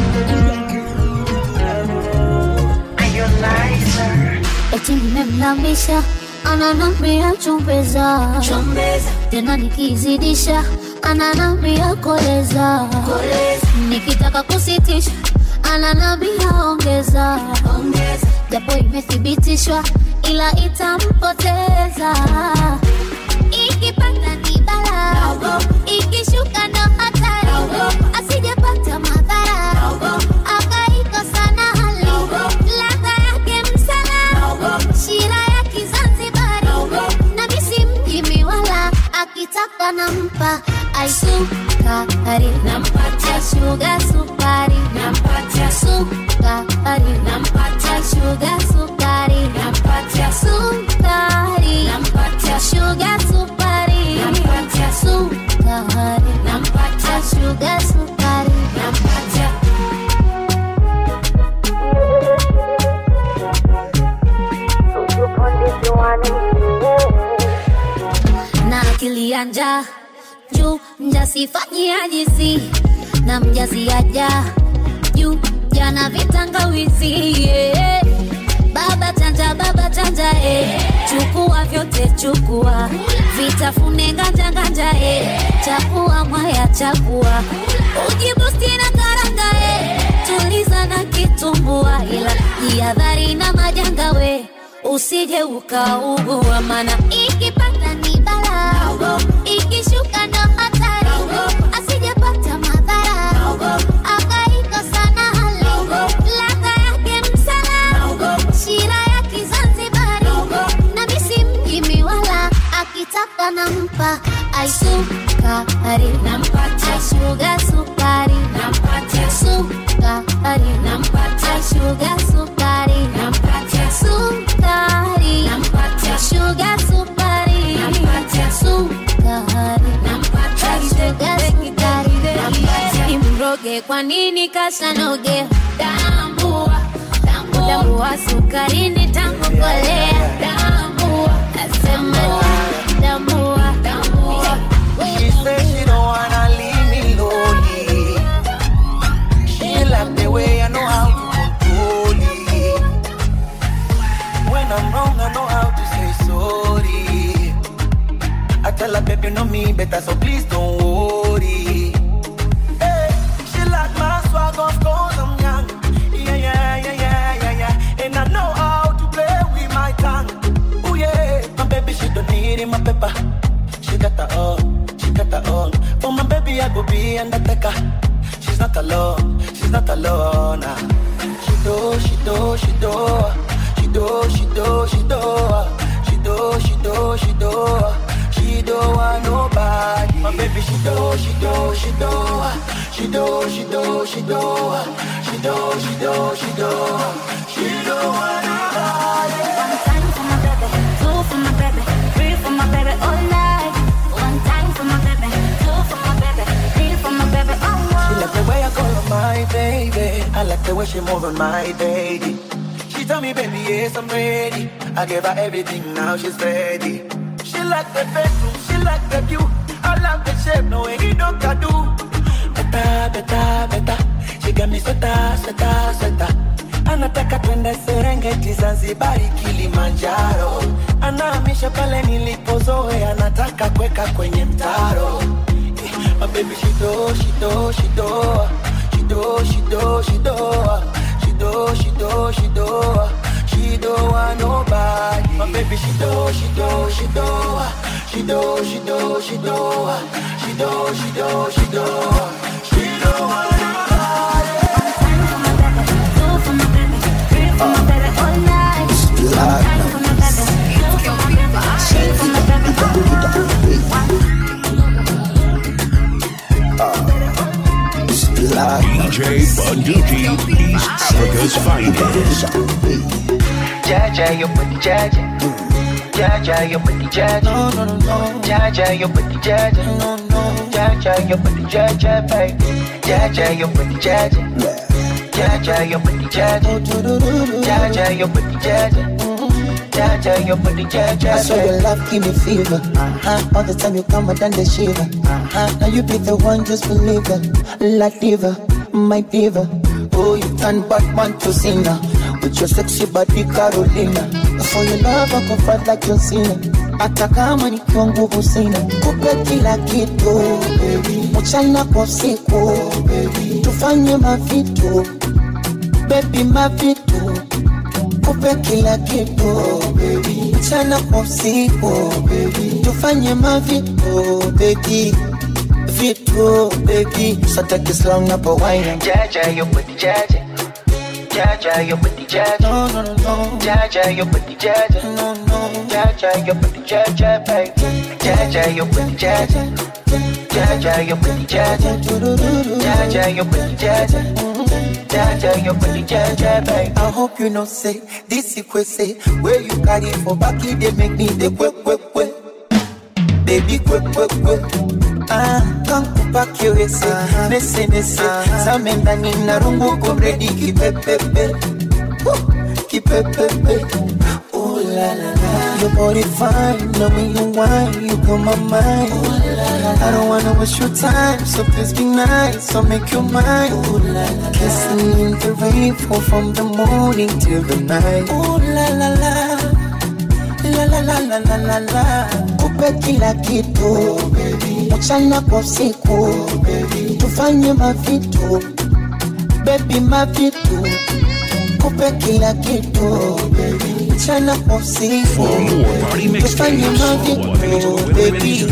eti nimemlamisha ananambia chumbeza tena nikizidisha ananambia koleza nikitaka kusitisha ananambia ongeza japo imethibitishwa ila itampoteza ikipanda ni bala ikishuka ndo hatari asijapata madhara akaikosa na hali ladha yake msala shira ya kizanzibari na misi mjimi wala akitaka nampa aisukari nampatia shuga sukari nampatia sukari nampatia shuga sukari nampatia sukari nampatia shuga sukari nampatia sukari nampatia shuga sukari nampatia na akili ya njaa juu mjasifanyia jisi na mjaziaja juu jana vitangawizi yeah. baba chanja baba chanja eh. chukua vyote chukua vitafune nganja nganja eh. chakua mwaya chakua ujibusti na karanga eh. tuliza na kitumbua ila jihadhari na majanga we usije ukaugua mana ikipanda ni bala ikishuka ndo hatari asijepata madhara akaikosa na hali ladha yake msala shira ya kizanzibari na misi mjimi wala akitaka nampa aisukari nampatia shuga sukari nampatia sukari nampatia shuga sukari nampatia sukari nampatia shuga sukari nampatia sukari nampatia shuga sukari nampatia imroge kwa nini kasanoge tambua tambua sukari ni tangu kolea tambua asema tambua tambua She said she don't want tell her, baby, you know me better, so please don't worry. Hey, she like my swag, of course I'm young. Yeah, yeah, yeah, yeah, yeah, yeah. And I know how to play with my tongue. Oh yeah, my baby, she don't need it, my pepper. She got her own, she got her own. For my baby, I go be undertaker. She's not alone, she's not alone. ah. She do, she do, she do, she do, she do, she do, she do, she do, she do, she do want nobody. My baby, she do, she do, she do, she do, she do, she do, she do, she do, she do, she do want nobody. One time for my baby, two for my baby, three for my baby all night. One time for my baby, two for my baby, three for my baby all She night. like the way I call her my baby. I like the way she move on my baby. She tell me, baby, yes, I'm ready. I gave her everything, now she's ready. She like the bedroom, she like the view. I love the shape, no way he don't can do. Better, better, better. She got me sweater, sweater, sweater. Anataka twende Serengeti, Zanzibari, Kilimanjaro. Anahamisha pale nilipozoea, anataka kuweka kwenye mtaro. My baby, she do, she do, she do, she do, she do, she do, she do, she do, she do, she do want nobody. My baby, she do, she do, she do, she do, she do, she do, she do, she do, she do, she do want nobody. Two for my baby, three for my baby all night. One time for my baby, two for my baby, three for my baby all night. DJ Bunduki, East Africa's finest. Jaja, your booty jaja. Jaja, your booty jaja. No, no, no, no. Jaja, your booty jaja. No, no. Jaja, your booty jaja, baby. Jaja, your booty jaja. Jaja, your booty jaja. Jaja, your booty jaja. Jaja, your booty jaja. I saw your love give me fever. Uh-huh. All the time you come, I done the shiver. Uh-huh. Now you be the one, just believe it. La diva, my diva. Oh, you turn Batman to Cena. With your sexy body, Carolina. For your love, I go fight like John Cena. Hata kama nikiwa nguvu sina, kupe kila kitu baby. mchana kwa usiku baby. tufanye mavitu baby, mavitu kupe kila kitu baby. mchana kwa usiku baby. tufanye mavitu baby vitu baby sataki slang napo wine Jaja, your booty jaja. Jaja, your booty jaja. No, no, no, no. Jaja, your booty jaja. No, no. Jaja, your booty jaja, baby. Jaja, your booty jaja. Jaja, your booty jaja. Jaja, your booty jaja. Jaja, your booty jaja, baby. I hope you know say this is say where you carry for back it they make me the quick quick quick baby quick quick quick ah kankupa kiwese nese nese zame ndani na rungu kumredi kipepepe Woo, kipepepe Ooh la la la Your body fine, know when you whine, you blow my mind I don't wanna waste your time, so please be nice, so make your mind Ooh la la Kissing in the rain, fall from the morning till the night Ooh la la la La la la la la la la Kupe kila kitu baby. Mchana kwa usiku baby. Tufanye mavitu Baby mavitu Kupe kila kitu baby. Mchana kwa usiku Tufanye mavitu Baby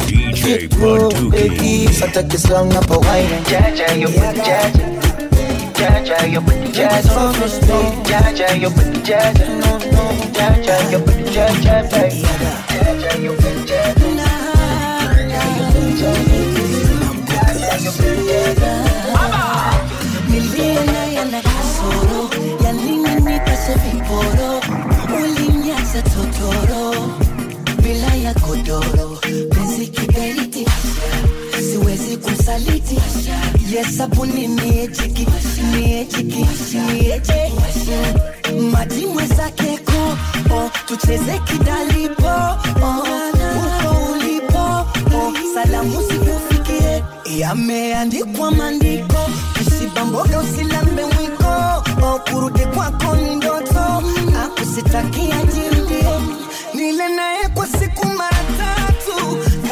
Vitu baby Sataki slang napo wine Jaja, your booty jaja. Jaja, your booty jaja. Jaja, your booty jaja. Jaja, your booty jaja, baby. Jaja, your booty jaja. Niliona yana kasoro yalinipase viporo, ulinyaza totoro bila ya godoro, penzi kiberiti, siwezi kusaliti. Yesabuni miejiki miejiki mieje maji mwezake ko oh, tucheze kidalipo oh, uko ulipo oh, salamu sikufikie yameandikwa maandiko usibamboga usilambe mwiko oh, kurudi kwako ni ndoto akusitakia jirudie nile naye kwa siku mara tatu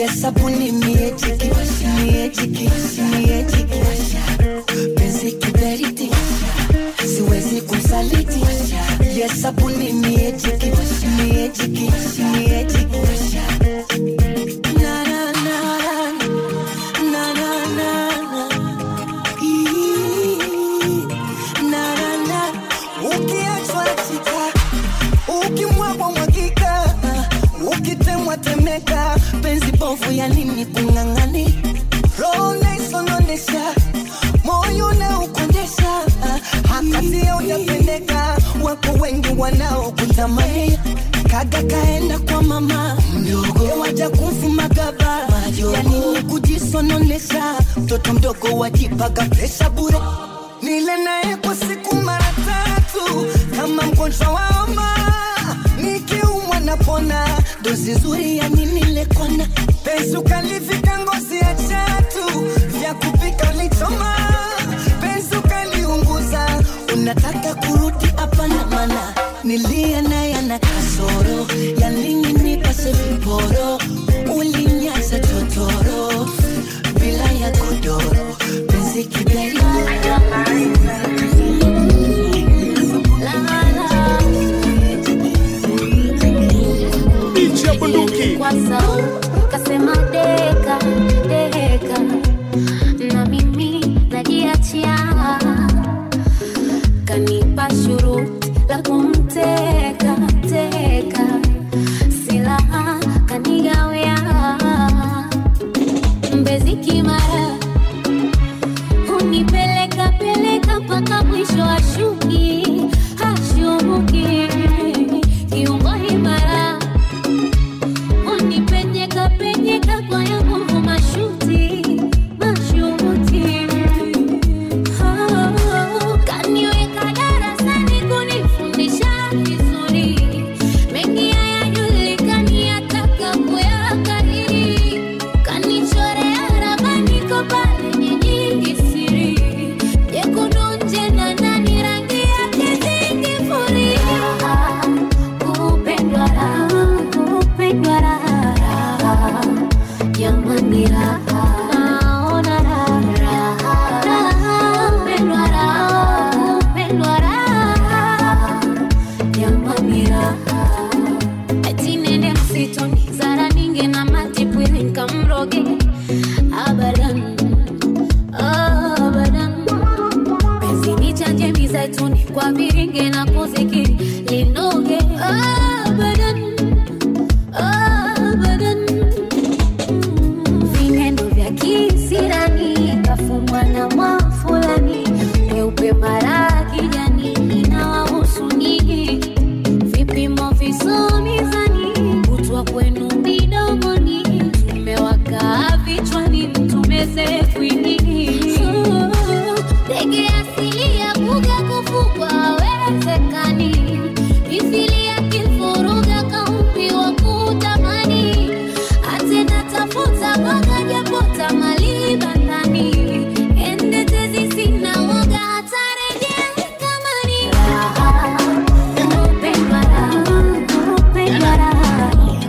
yesabuni miejiki miejiki miejiki penzi kiberiti siwezi kumsaliti yesabuni miejiki miejiki miejiki Na, na, na, na, na, na, na. Ii, na, na, na. ukiachwa chika ukimwagwa mwagika ukitemwa temeka penzi bovu ya nini kung'ang'ani roho naisononesha moyo naukondesha hakatia utapendeka wako wengi wanaokutamani kaga kaenda kwa mama mdogo waja kumfuma gaba yanini kujisononesha mtoto mdogo wajipaga presha bure nile naye kwa siku mara tatu kama mgonjwa wa homa nikiumwa napona dozi nzuri ya nini lekona penzi ukalivika ngozi ya chatu vya kupika ulichoma penzi ukaliunguza unataka kurudi hapana mana nilia naye ana kasoro ya nini nipase viporo ulinyaza totoro bila ya godoro penzi kiberi DJ Bunduki. kwa sauti kasema deka deka na mimi najiachia kanipa shuruti la kumteka teka silaha kanigawea mbezi kimara hunipeleka peleka mpaka mwisho ashuki hashuki kiungo imara unipenyeka penyeka kwa ya nguvu mashuti mashuti Oh, kaniweka darasani kunifundisha vizuri mengi hayajulikani ataka kuyakariri kanichorea ramani ko pale nyingi siri jekundu nje na ndani rangi yake zingifuria kupendwa raha kupendwa raha jamani raha naona raha raha kupendwa raha kupendwa raha jamani raha ati nende msituni zara ninge na matipwili nkamroge abadan abadan penzi ni chanje mizaituni kwa viringe na kuzikiri linoge abadan abadan vinendo vya kisirani kafumwa na mwafulani peupe mara kijani inawahusu nyinyi vipimo visomizani kutwa kwenu midomoni tumewakaa vichwani tumezefwini ndege asili ya kuga kufugwa awezekani mithili ya kifuruga kaumbi wa kutamani atena tafuta mwaga japota mali bandani ende tezi sina waga hatarejea kamani raha kupendwa raha kupendwa raha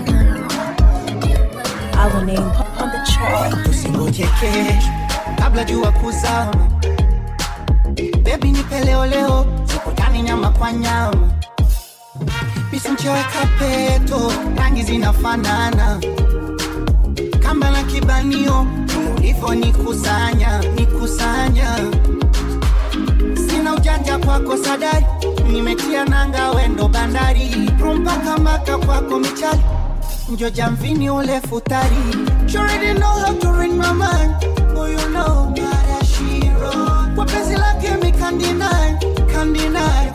Our name on the chart. usingoje kesho kabla jua kuzama bebi nipe leo leo sikutani nyama kwa nyama pisincheweka peto rangi zinafanana kamba na kibanio ulivyo nikusanya nikusanya sina ujanja kwako sadari nimetia nanga wendo bandari rumpaka maka kwako michali njo jamvini ule futari You already know how to read my mind Oh you know that she wrote Kwa penzi lake mi can't deny Can't deny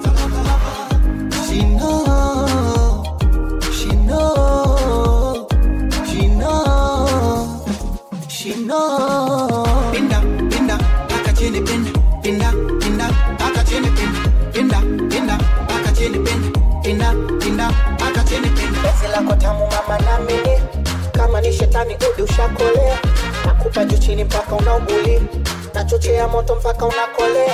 She know She know She know She know Pinda, pinda, paka chini pinda Pinda, pinda, paka chini pinda Pinda, pinda, paka chini pinda Pinda, pinda, paka chini pinda Penzi lako tamu mama na mimi Kama ni shetani udi ushakolea Nakupa juu chini mpaka unauguli Nachochea moto mpaka unakolea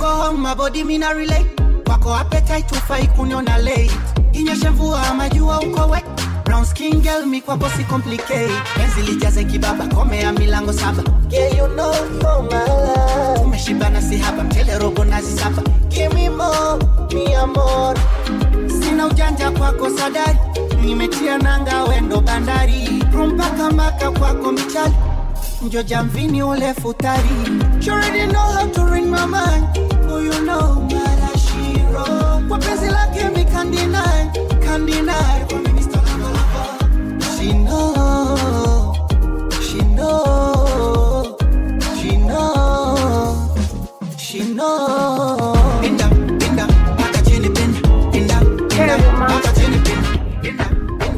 go home my body mina relate kwako appetite ufai kuniona late inyeshe mvua ama jua uko wet brown skin girl mi kwako si complicate penzi lijaze kibaba komea milango saba yeah you know you're my love tumeshibana si haba mchele robo nazi saba give me more mi amor sina ujanja kwako sadari nimetia nanga wendo bandari rumpaka maka kwako michali njo jamvini ule futari You already know how to ring my mind Oh you know marashiro Kwa penzi lake mi can't deny Can't deny Kwa mimi star lava lava She know She know She know She know Pinda, pinda, paka chini pinda Pinda, pinda, paka chini pinda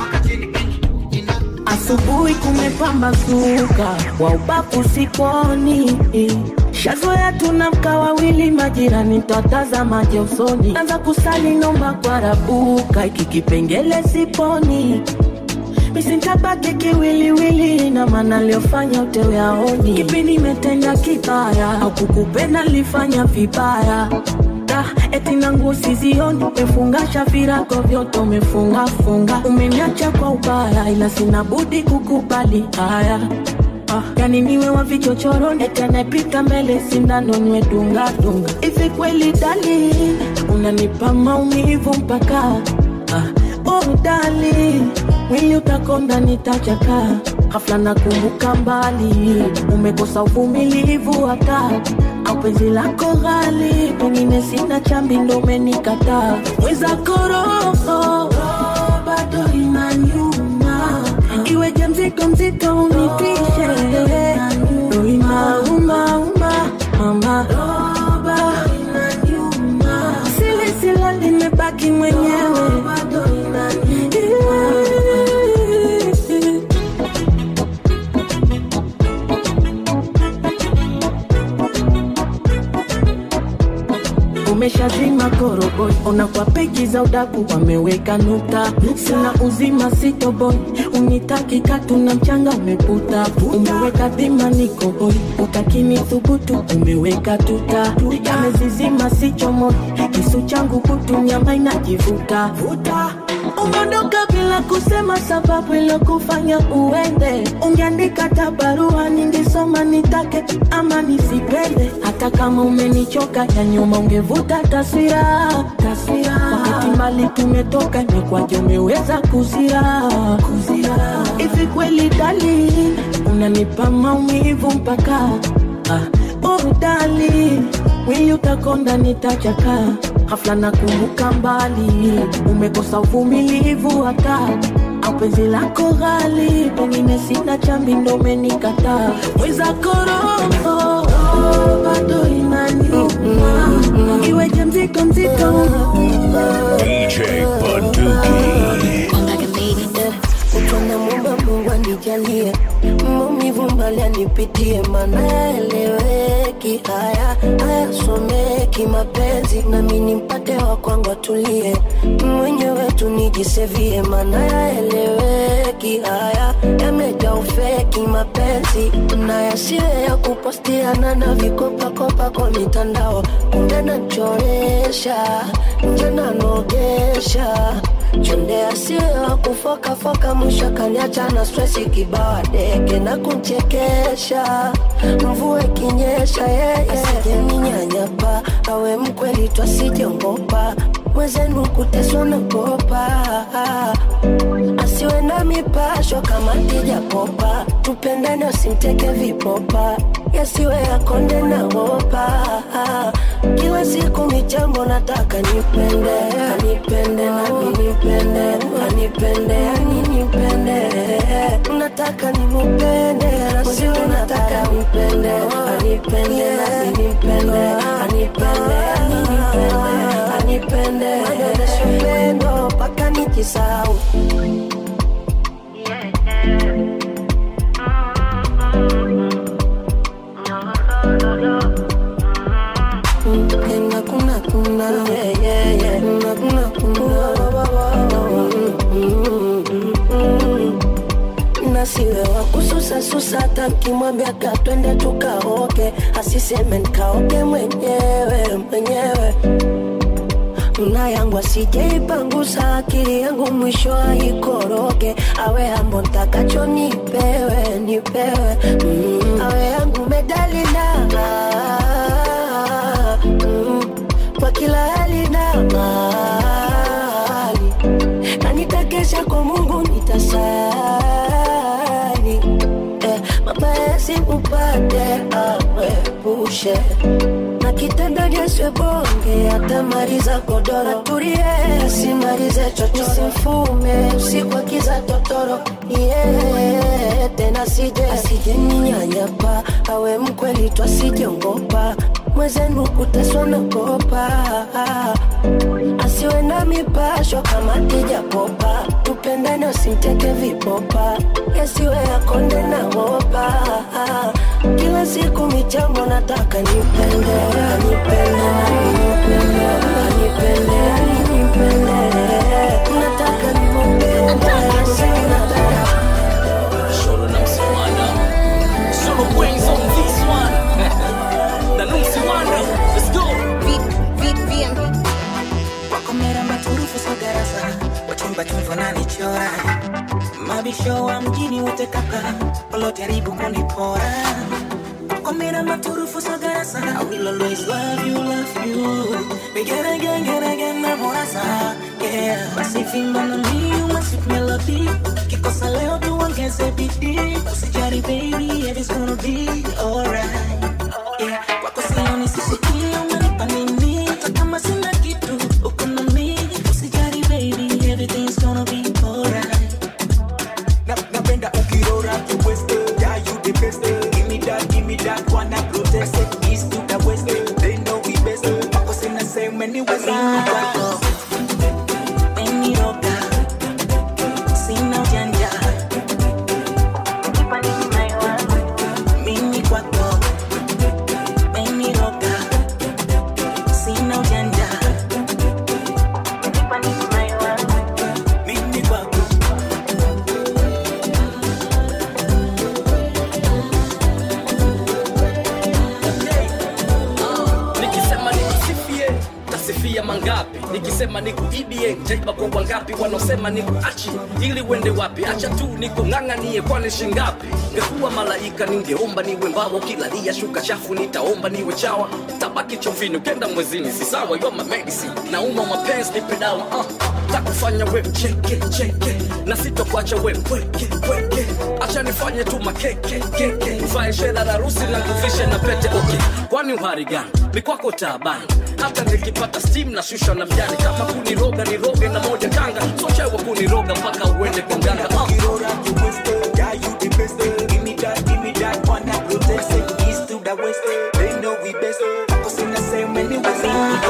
Asubuhi kumepambazuka, wa ubavu sikoni. Shazoea tunamka wawili, majirani twatazamaje usoni. Anza kusali nomba kwa rabuka, iki kipengele siponi misintabaki kiwiliwili na maana aliyofanya utewe aoni. Kipi nimetenda kibaya au kukupenda lifanya vibaya Da, eti nangu sizioni, umefungasha virago vyote umefunga funga, umeniacha kwa ubaya, ila sina budi kukubali haya. Ah, yani niwe wa vichochoroni, eti anayepita mbele sindano niwe dunga dunga. Hivi kweli dali, unanipa maumivu mpaka ah, oh dali, mwili utakonda nitachaka ghafla nakumbuka mbali, umekosa uvumilivu hata au penzi lako ghali, pengine sina chambi ndo umenikataa. Mwenzako roho bado inaniuma, iweje mzito mzito unitishe, ndo inaumauma mama sili sila limebaki mwenyewe umeshazima koroboi, ona kwa peji za udaku wameweka nukta. Sina uzima sitoboi, unitaki katu na mchanga umeputa. Umeweka dhima niko hoi, utakini thubutu umeweka tuta. Yamezizima sichomoi, kisu changu kutu nyama inajivuta vuta. Umeondoka bila kusema sababu ilokufanya uende. Ungeandika hata barua ningesoma nitake ama nisipende. Hata kama umenichoka ya nyuma ungevuta taswira taswira. Wakati mbali tumetoka imekwaje umeweza kuzira kuzira. Hivi kweli dali unanipa maumivu mpaka ah, oh dali mwili utakonda nitachaka ghafla nakumbuka mbali umekosa uvumilivu hata au penzi lako ghali pengine sina chambi ndo umenikataa mwenzako roho bado inaniuma iweje mzito mzito DJ Bunduki. Utwana muomba Mungu anijalie maumivu mbali anipitie, maana yaeleweki, haya hayasomeki mapenzi, nami nimpate wa kwangu atulie, mwenyewe tu nijisevie, maana yaeleweki, haya yamejaa ufeki mapenzi, na yasiwe ya kupostiana na vikopakopa kwa mitandao, kumbe nachoresha nje nanogesha chonde asiwe wa kufokafoka, mwisho kaniacha na stresi kibawa deke na kunchekesha, mvua ikinyesha yeye asijeninyanyapa, awe mkweli twasijongopa mwezenu kuteswa na kopa asiwe na mipasho kama tijapopa, tupendane usimteke vipopa, yasiwe yakonde na wopa kila siku michambo nataka nipende anipende nami nipende anipende ani nipende nataka nimupende nasiwe nataka nipende anipende nami nipende anipende ani nipende anipende adoneshe upendo mpaka nikisahau Kuna kuna kuna yeah yeah yeah kuna kuna kuna nasiwe wa kususa susa hata nkimwambia ka twende tukaoke asiseme nkaoke mwenyewe na yangu asijeipangusa akili yangu mwisho aikoroge awe ambo ntakacho nipewe nipewe mm. awe yangu medalina mm. kwa kila hali na mali na nitakesha kwa mungu nitasali eh, mabaya simupate amwepushe na kitanda nyeswe bonge atamaliza godoro turie simalize chocho simfume usiku akiza totoro yeah, tena sije asije ninyanyapa awe mkweli twasijongopa mwezenu kuteswa nakopa asiwe na mipasho kama tijapopa tupendane usimteke vipopa yasiwe yakonde na wopa kila siku michambo nataka nipende nipende nipende nipende nipende nataka nimupende Shoro na msiwanda Shoro brains on this one Na nusi wanda Let's go wakomera maturufu sogarasa wachumba chumvo nanichora mabisho wa mjini wote kaka walojaribu kunipora wakomera maturufu sogarasa I will always love you, love you Again, again, again, again, na morasa Yeah, basi fimba na mi uma sweet melody Kikosa leo tuongeze bidii Usijali baby, everything's gonna be alright Yeah, wako sioni sisikie umenipa nini Hata kama sina kitu uko na mi Usijali baby, everything's gonna be alright Na- napenda ukirora kiweste yeah you the best give me that give me that wanna protest east to the west they know we best wako sina same anyways Umeniroga, sina ujanja Nipa nini maiwa, mimi kwako Umeniroga, sina ujanja Nipa nini maiwa, mimi kwako Nikisema nikusifie tasifia mangapi nikisema nikuibie taiba kwa wangapi wanaosema nikuachi ili uende wapi acha tu nikung'ang'anie kwani shingapi ngekuwa malaika ningeomba niwe mbawa ukilalia shuka chafu nitaomba niwe chawa tabaki chumvini ukenda mwezini si sawa yo my medicine nauma mapenzi nipe dawa uh. takufanya we cheke cheke na sitokuacha we pweke pweke acha nifanye tu makeke keke uvae shela la rusi na kufishe na pete okay kwani uhari gani mikwako taabani hata nikipata steam na shusha na mjani kama kuniroga niroge na moja kanga sochewa kuniroga mpaka uende kwa mganga uh. yeah you the best give me that give me that wanna protest east to the west they know we best wako sina same anyways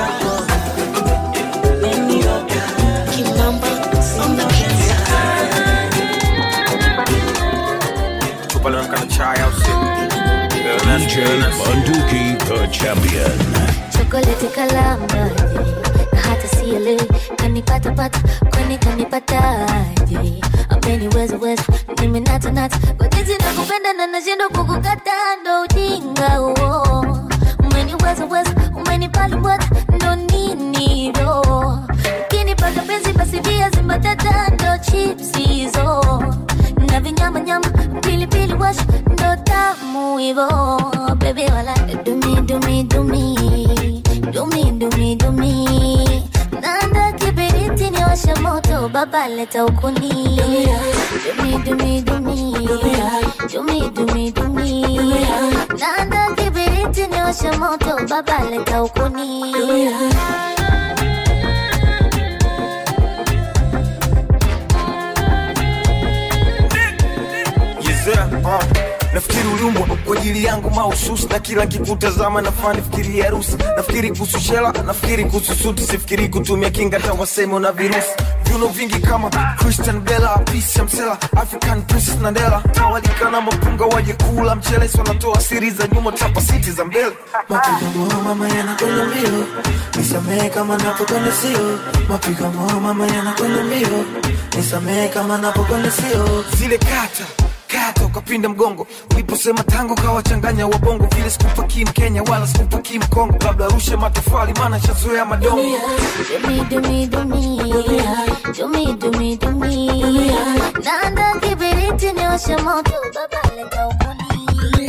Tupelekana chai au sio? DJ Bunduki, the champion. chokoleti kalamaje na hata siele kanipatapata kwani kanipataje ameniwezaweza nimenatanata kwa jinsi nakupenda na nashindwa kukukata ndo ujinga huo umeniwezaweza umenipalimbwata ndo nini ro ukinipaka penzi basi viazi mbatata ndo chipsizo na vinyamanyama pilipili wash ndo tamu hivo bebi wala dumi dumi dumi dumi dumi dumi nanda kibiriti ni washa moto baba leta ukuni dumi dumi dumi dumi dumi dumi nanda kibiriti ni washa moto baba leta ukuni Yezea, uh. nafikiri uliumbwa kwa ajili yangu mahususi na kila kikutazama nafaa nifikiri harusi nafikiri kuhusu shela nafikiri kuhusu suti sifikiri kutumia kinga hata waseme una virusi viuno vingi kama christian bela pisa msela african princess nandela tawalika na mapunga waje kula mchele si wanatoa siri za nyuma tapa siti za mbele Mapigo moyo mama yanakwenda mbio, nisamehe kama napokwenda sio. Mapigo moyo mama yanakwenda mbio, nisamehe kama napokwenda sio. zile kata kata ukapinda mgongo uliposema tango kawachanganya wabongo vile sikupa kim kenya wala sikupa kim kongo labda rushe matofali maana shazoea madongo Do me, do me, do me. Do me, do me, do me. Nanda kibiriti nioshe moto, baba leta ukuni.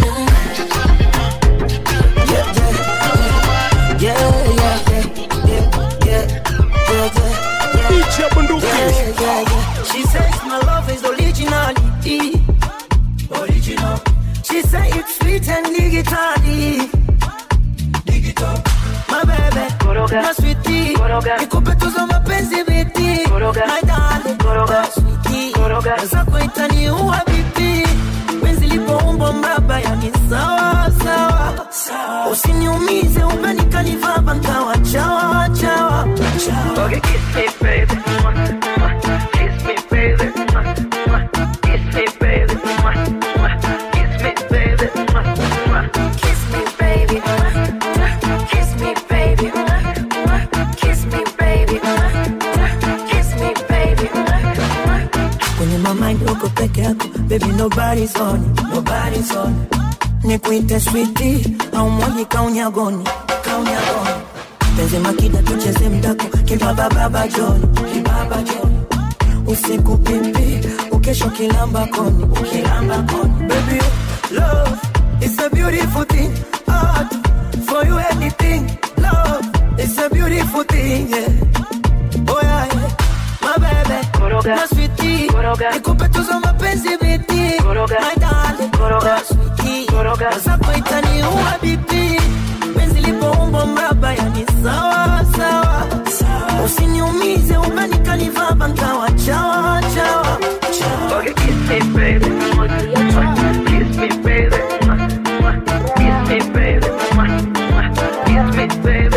Yeah, yeah, yeah, yeah, yeah, yeah, yeah. DJ Bunduki. Yeah, yeah, yeah. She says my love is originality. Original. She say it's sweet and digitally. Digital. My baby. Koroga. My sweetie. Koroga. Nikupe tuzo mapenzi biti. Koroga. My darling. Koroga. Sweetie. Koroga. Zako itaniua bibi. Penzi lipoumbo mraba yani sawa sawa. Usiniumize umenikanivaba nkawa chawa chawa. Okay, kiss me baby. Kiss me baby. Kiss me baby. Kiss me baby. Kiss me, baby. Kiss me, baby. Kiss me, baby. Kiss me, baby. kwenye mamind uko peke yako baby nobody's on it, nobody's on it. nikuite switi au mwaji kaunyagoni kaunyagoni penzi makida tucheze mdako kibabababa joni kibaba joni usiku pipi ukesho kilamba koni ukilamba koni baby love is a beautiful thing art for you anything love is a beautiful thing yeah oh yeah, yeah. my baby Koroga. my sweetie Koroga. nikupe tuzo mapenzi biti Koroga. my darling Koroga. my sweetie Koroga. zako itaniua bibi penzi lipoumbo mraba yani sawa sawa usiniumize umenikanivaba nkawa chawa chawa Okay, kiss me, baby. Kiss me, baby. Kiss me, baby. Kiss me, baby.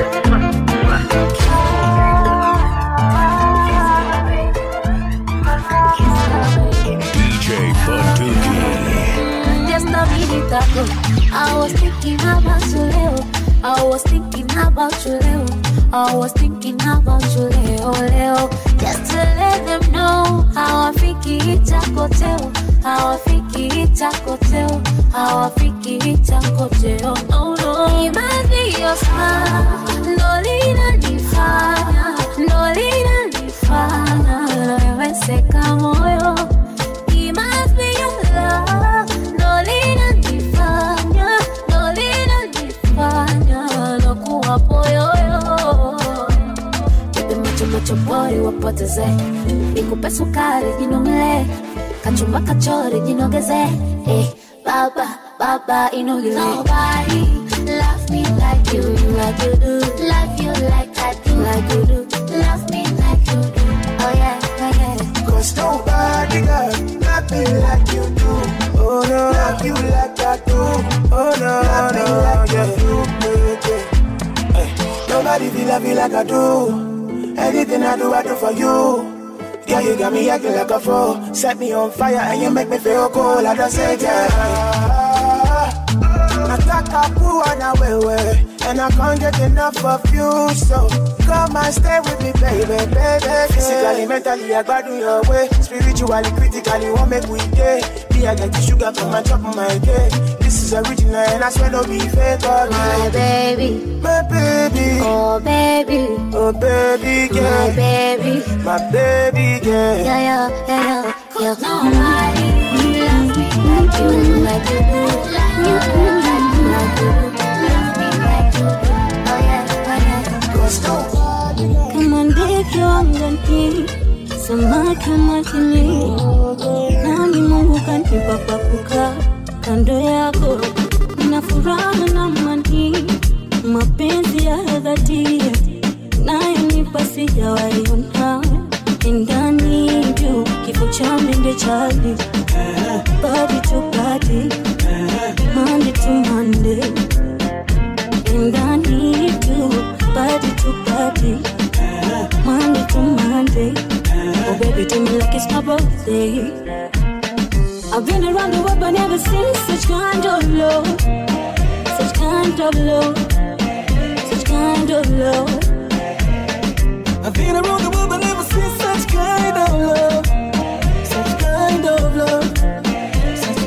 DJ Bunduki. Just a minute ago, I was thinking about you, Leo. I was thinking about you, Leo. I was thinking about you, Leo, Leo. Just to let them know how I think it's a hotel. How I think it's a hotel. How I think it's a hotel. No, no. It might be your smile. No, linanifanya. No, linanifanya. Naweseka moyo. It must be your love. No linanifanya, no linanifanya nakuwa poyoyo. Nipe macho macho boy wapoteze, nikupe sukari jinomle, kachumba kachori jinogeze. Eh, baba baba inogeze. Nobody love me like you, like you do. Love you like I do, like you do. Love me like you do. Oh yeah, yeah, yeah. Cause nobody got love me like you do. Oh no, love you like I do. Oh no, love me like you do. Yeah, yeah. Hey, nobody feel love you like I do. Anything I do, I do for you. Yeah, you got me acting like a fool. Set me on fire and you make me feel cool. I just say, yeah. Nataka kuwa na wewe And I can't get enough of you So come and stay with me baby, baby Physically, mentally, I gbadu your way Spiritually, critically, what make we day Me, I get the sugar from my top of my cake This is original and I swear no be fake oh, My baby, My baby oh baby, Oh baby girl my baby. My baby girl Yeah, yeah, yeah, yeah, yeah. Nobody love me like you, like you do. Like you do, like you, like you do. Love me like you do. Oh yeah, oh yeah. Cause nobody kama ndege wangani, samaki majini, nami Mungu kanipa pa kukaa kando yako, nina furaha na amani, mapenzi ya dhati nayonipa sijawaiona ndani juu kifo cha mende chali body to body Monday to Monday and I need you body to body Monday to Monday oh baby do me like it's my birthday I've been around the world but never seen such kind of love such kind of love such kind of love I've been around the world but never seen such kind of love Such kind of love Such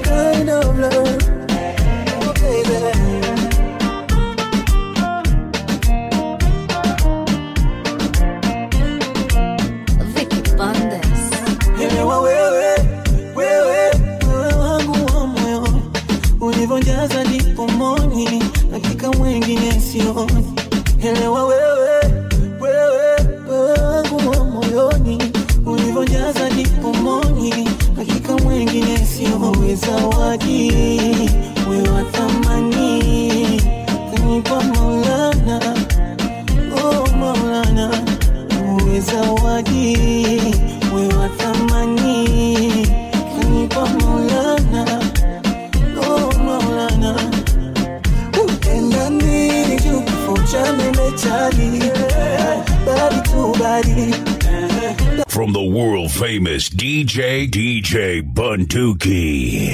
elewa wewe wewe wewe wangu wa moyoni ulivyojaza dipomoni hakika mwengine siyowe zawadi wewe wa thamani kanipa maulana oh maulana uwe zawadi wewe wa thamani kanipa maulana oh maulana utendani jukufuchane mechali badi tu badi From the world famous DJ DJ Bunduki.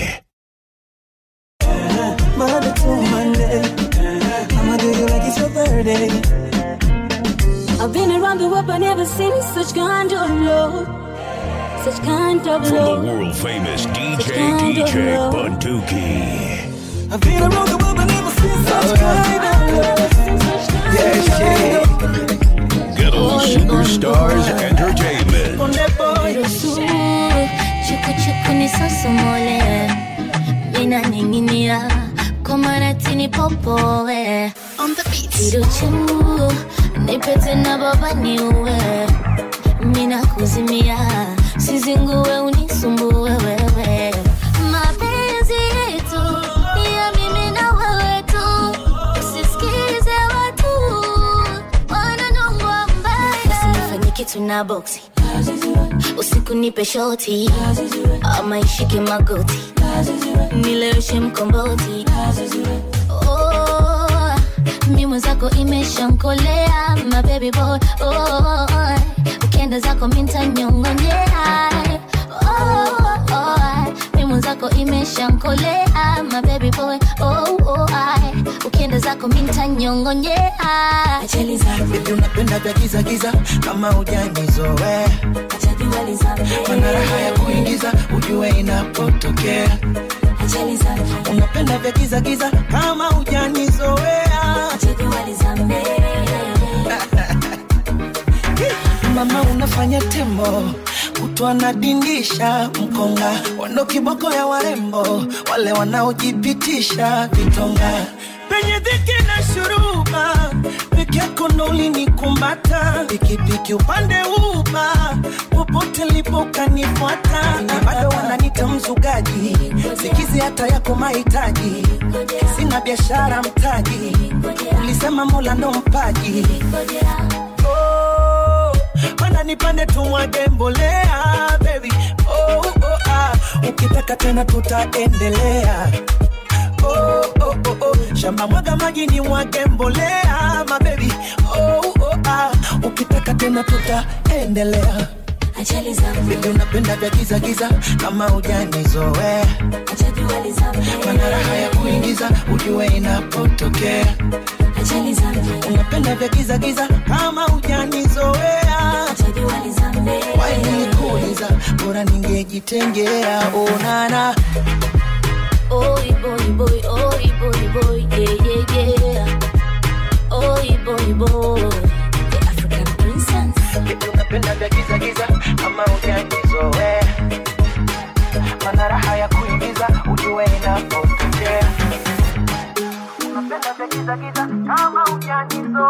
Monday to Monday. I'ma do you like it's your birthday. I've been around the world, but never seen such kind of love. Such kind of From the love. world famous DJ kind of DJ love. Bunduki. I've been around the world, but never seen such kind of love. Yes, yeah. Ghetto Superstars Entertainment. Ruhusu, chuku chuku nisosomole mina ninginia komaratini popowe kiruchu nipete na baba niuwe mina kuzimia sizinguwe unisumbue wewe mapenzi yetu ni ya mimi na wewe tu usisikize watu wananongwa mbaya usinifanye kitu na boksi usiku nipe shoti ama ishike magoti nileweshe mkomboti oh, mi mwenzako imeshankolea mabebi boy oh, ukienda zako mintanyongonyea oh, oh, mi mwenzako imeshankolea mabebi boy oh, oh, ukienda zako mintanyongonyea Ajali zangu Baby unapenda vya giza giza kama hujanizoea Mana raha ya kuingiza ujue inapotokea Ajali zangu Unapenda vya giza giza kama hujanizoea Mama unafanya tembo kutwa nadindisha mkonga wando kiboko ya warembo wale wanaojipitisha vitonga penye dhiki na shuruba peke yako ndo ulinikumata pikipiki upande uba popote lipo ukanifuata na bado wananita mzugaji sikizi hata yako mahitaji sina biashara mtaji ulisema mola ndo mpaji oh, mana nipande tumwage mbolea baby oh, oh, ah. ukitaka tena tutaendelea oh, oh, oh, oh. shamba mwaga maji ni mwage mbolea mabebi oh, oh, ah. ukitaka tena tutaendelea Ajali zangu Baby unapenda vya giza giza kama hujanizoea mana raha ya kuingiza ujue inapotokea Ajali zangu unapenda vya giza giza kama hujanizoea wainikuuliza bora ningejitengea onana Oi boy boy, oi boy boy, yeah yeah yeah. Oi boy boy, the African princess. Baby unapenda vya giza giza kama hujanizoea mana raha ya kuingiza ujue inapotokea unapenda vya giza giza kama hujanizoea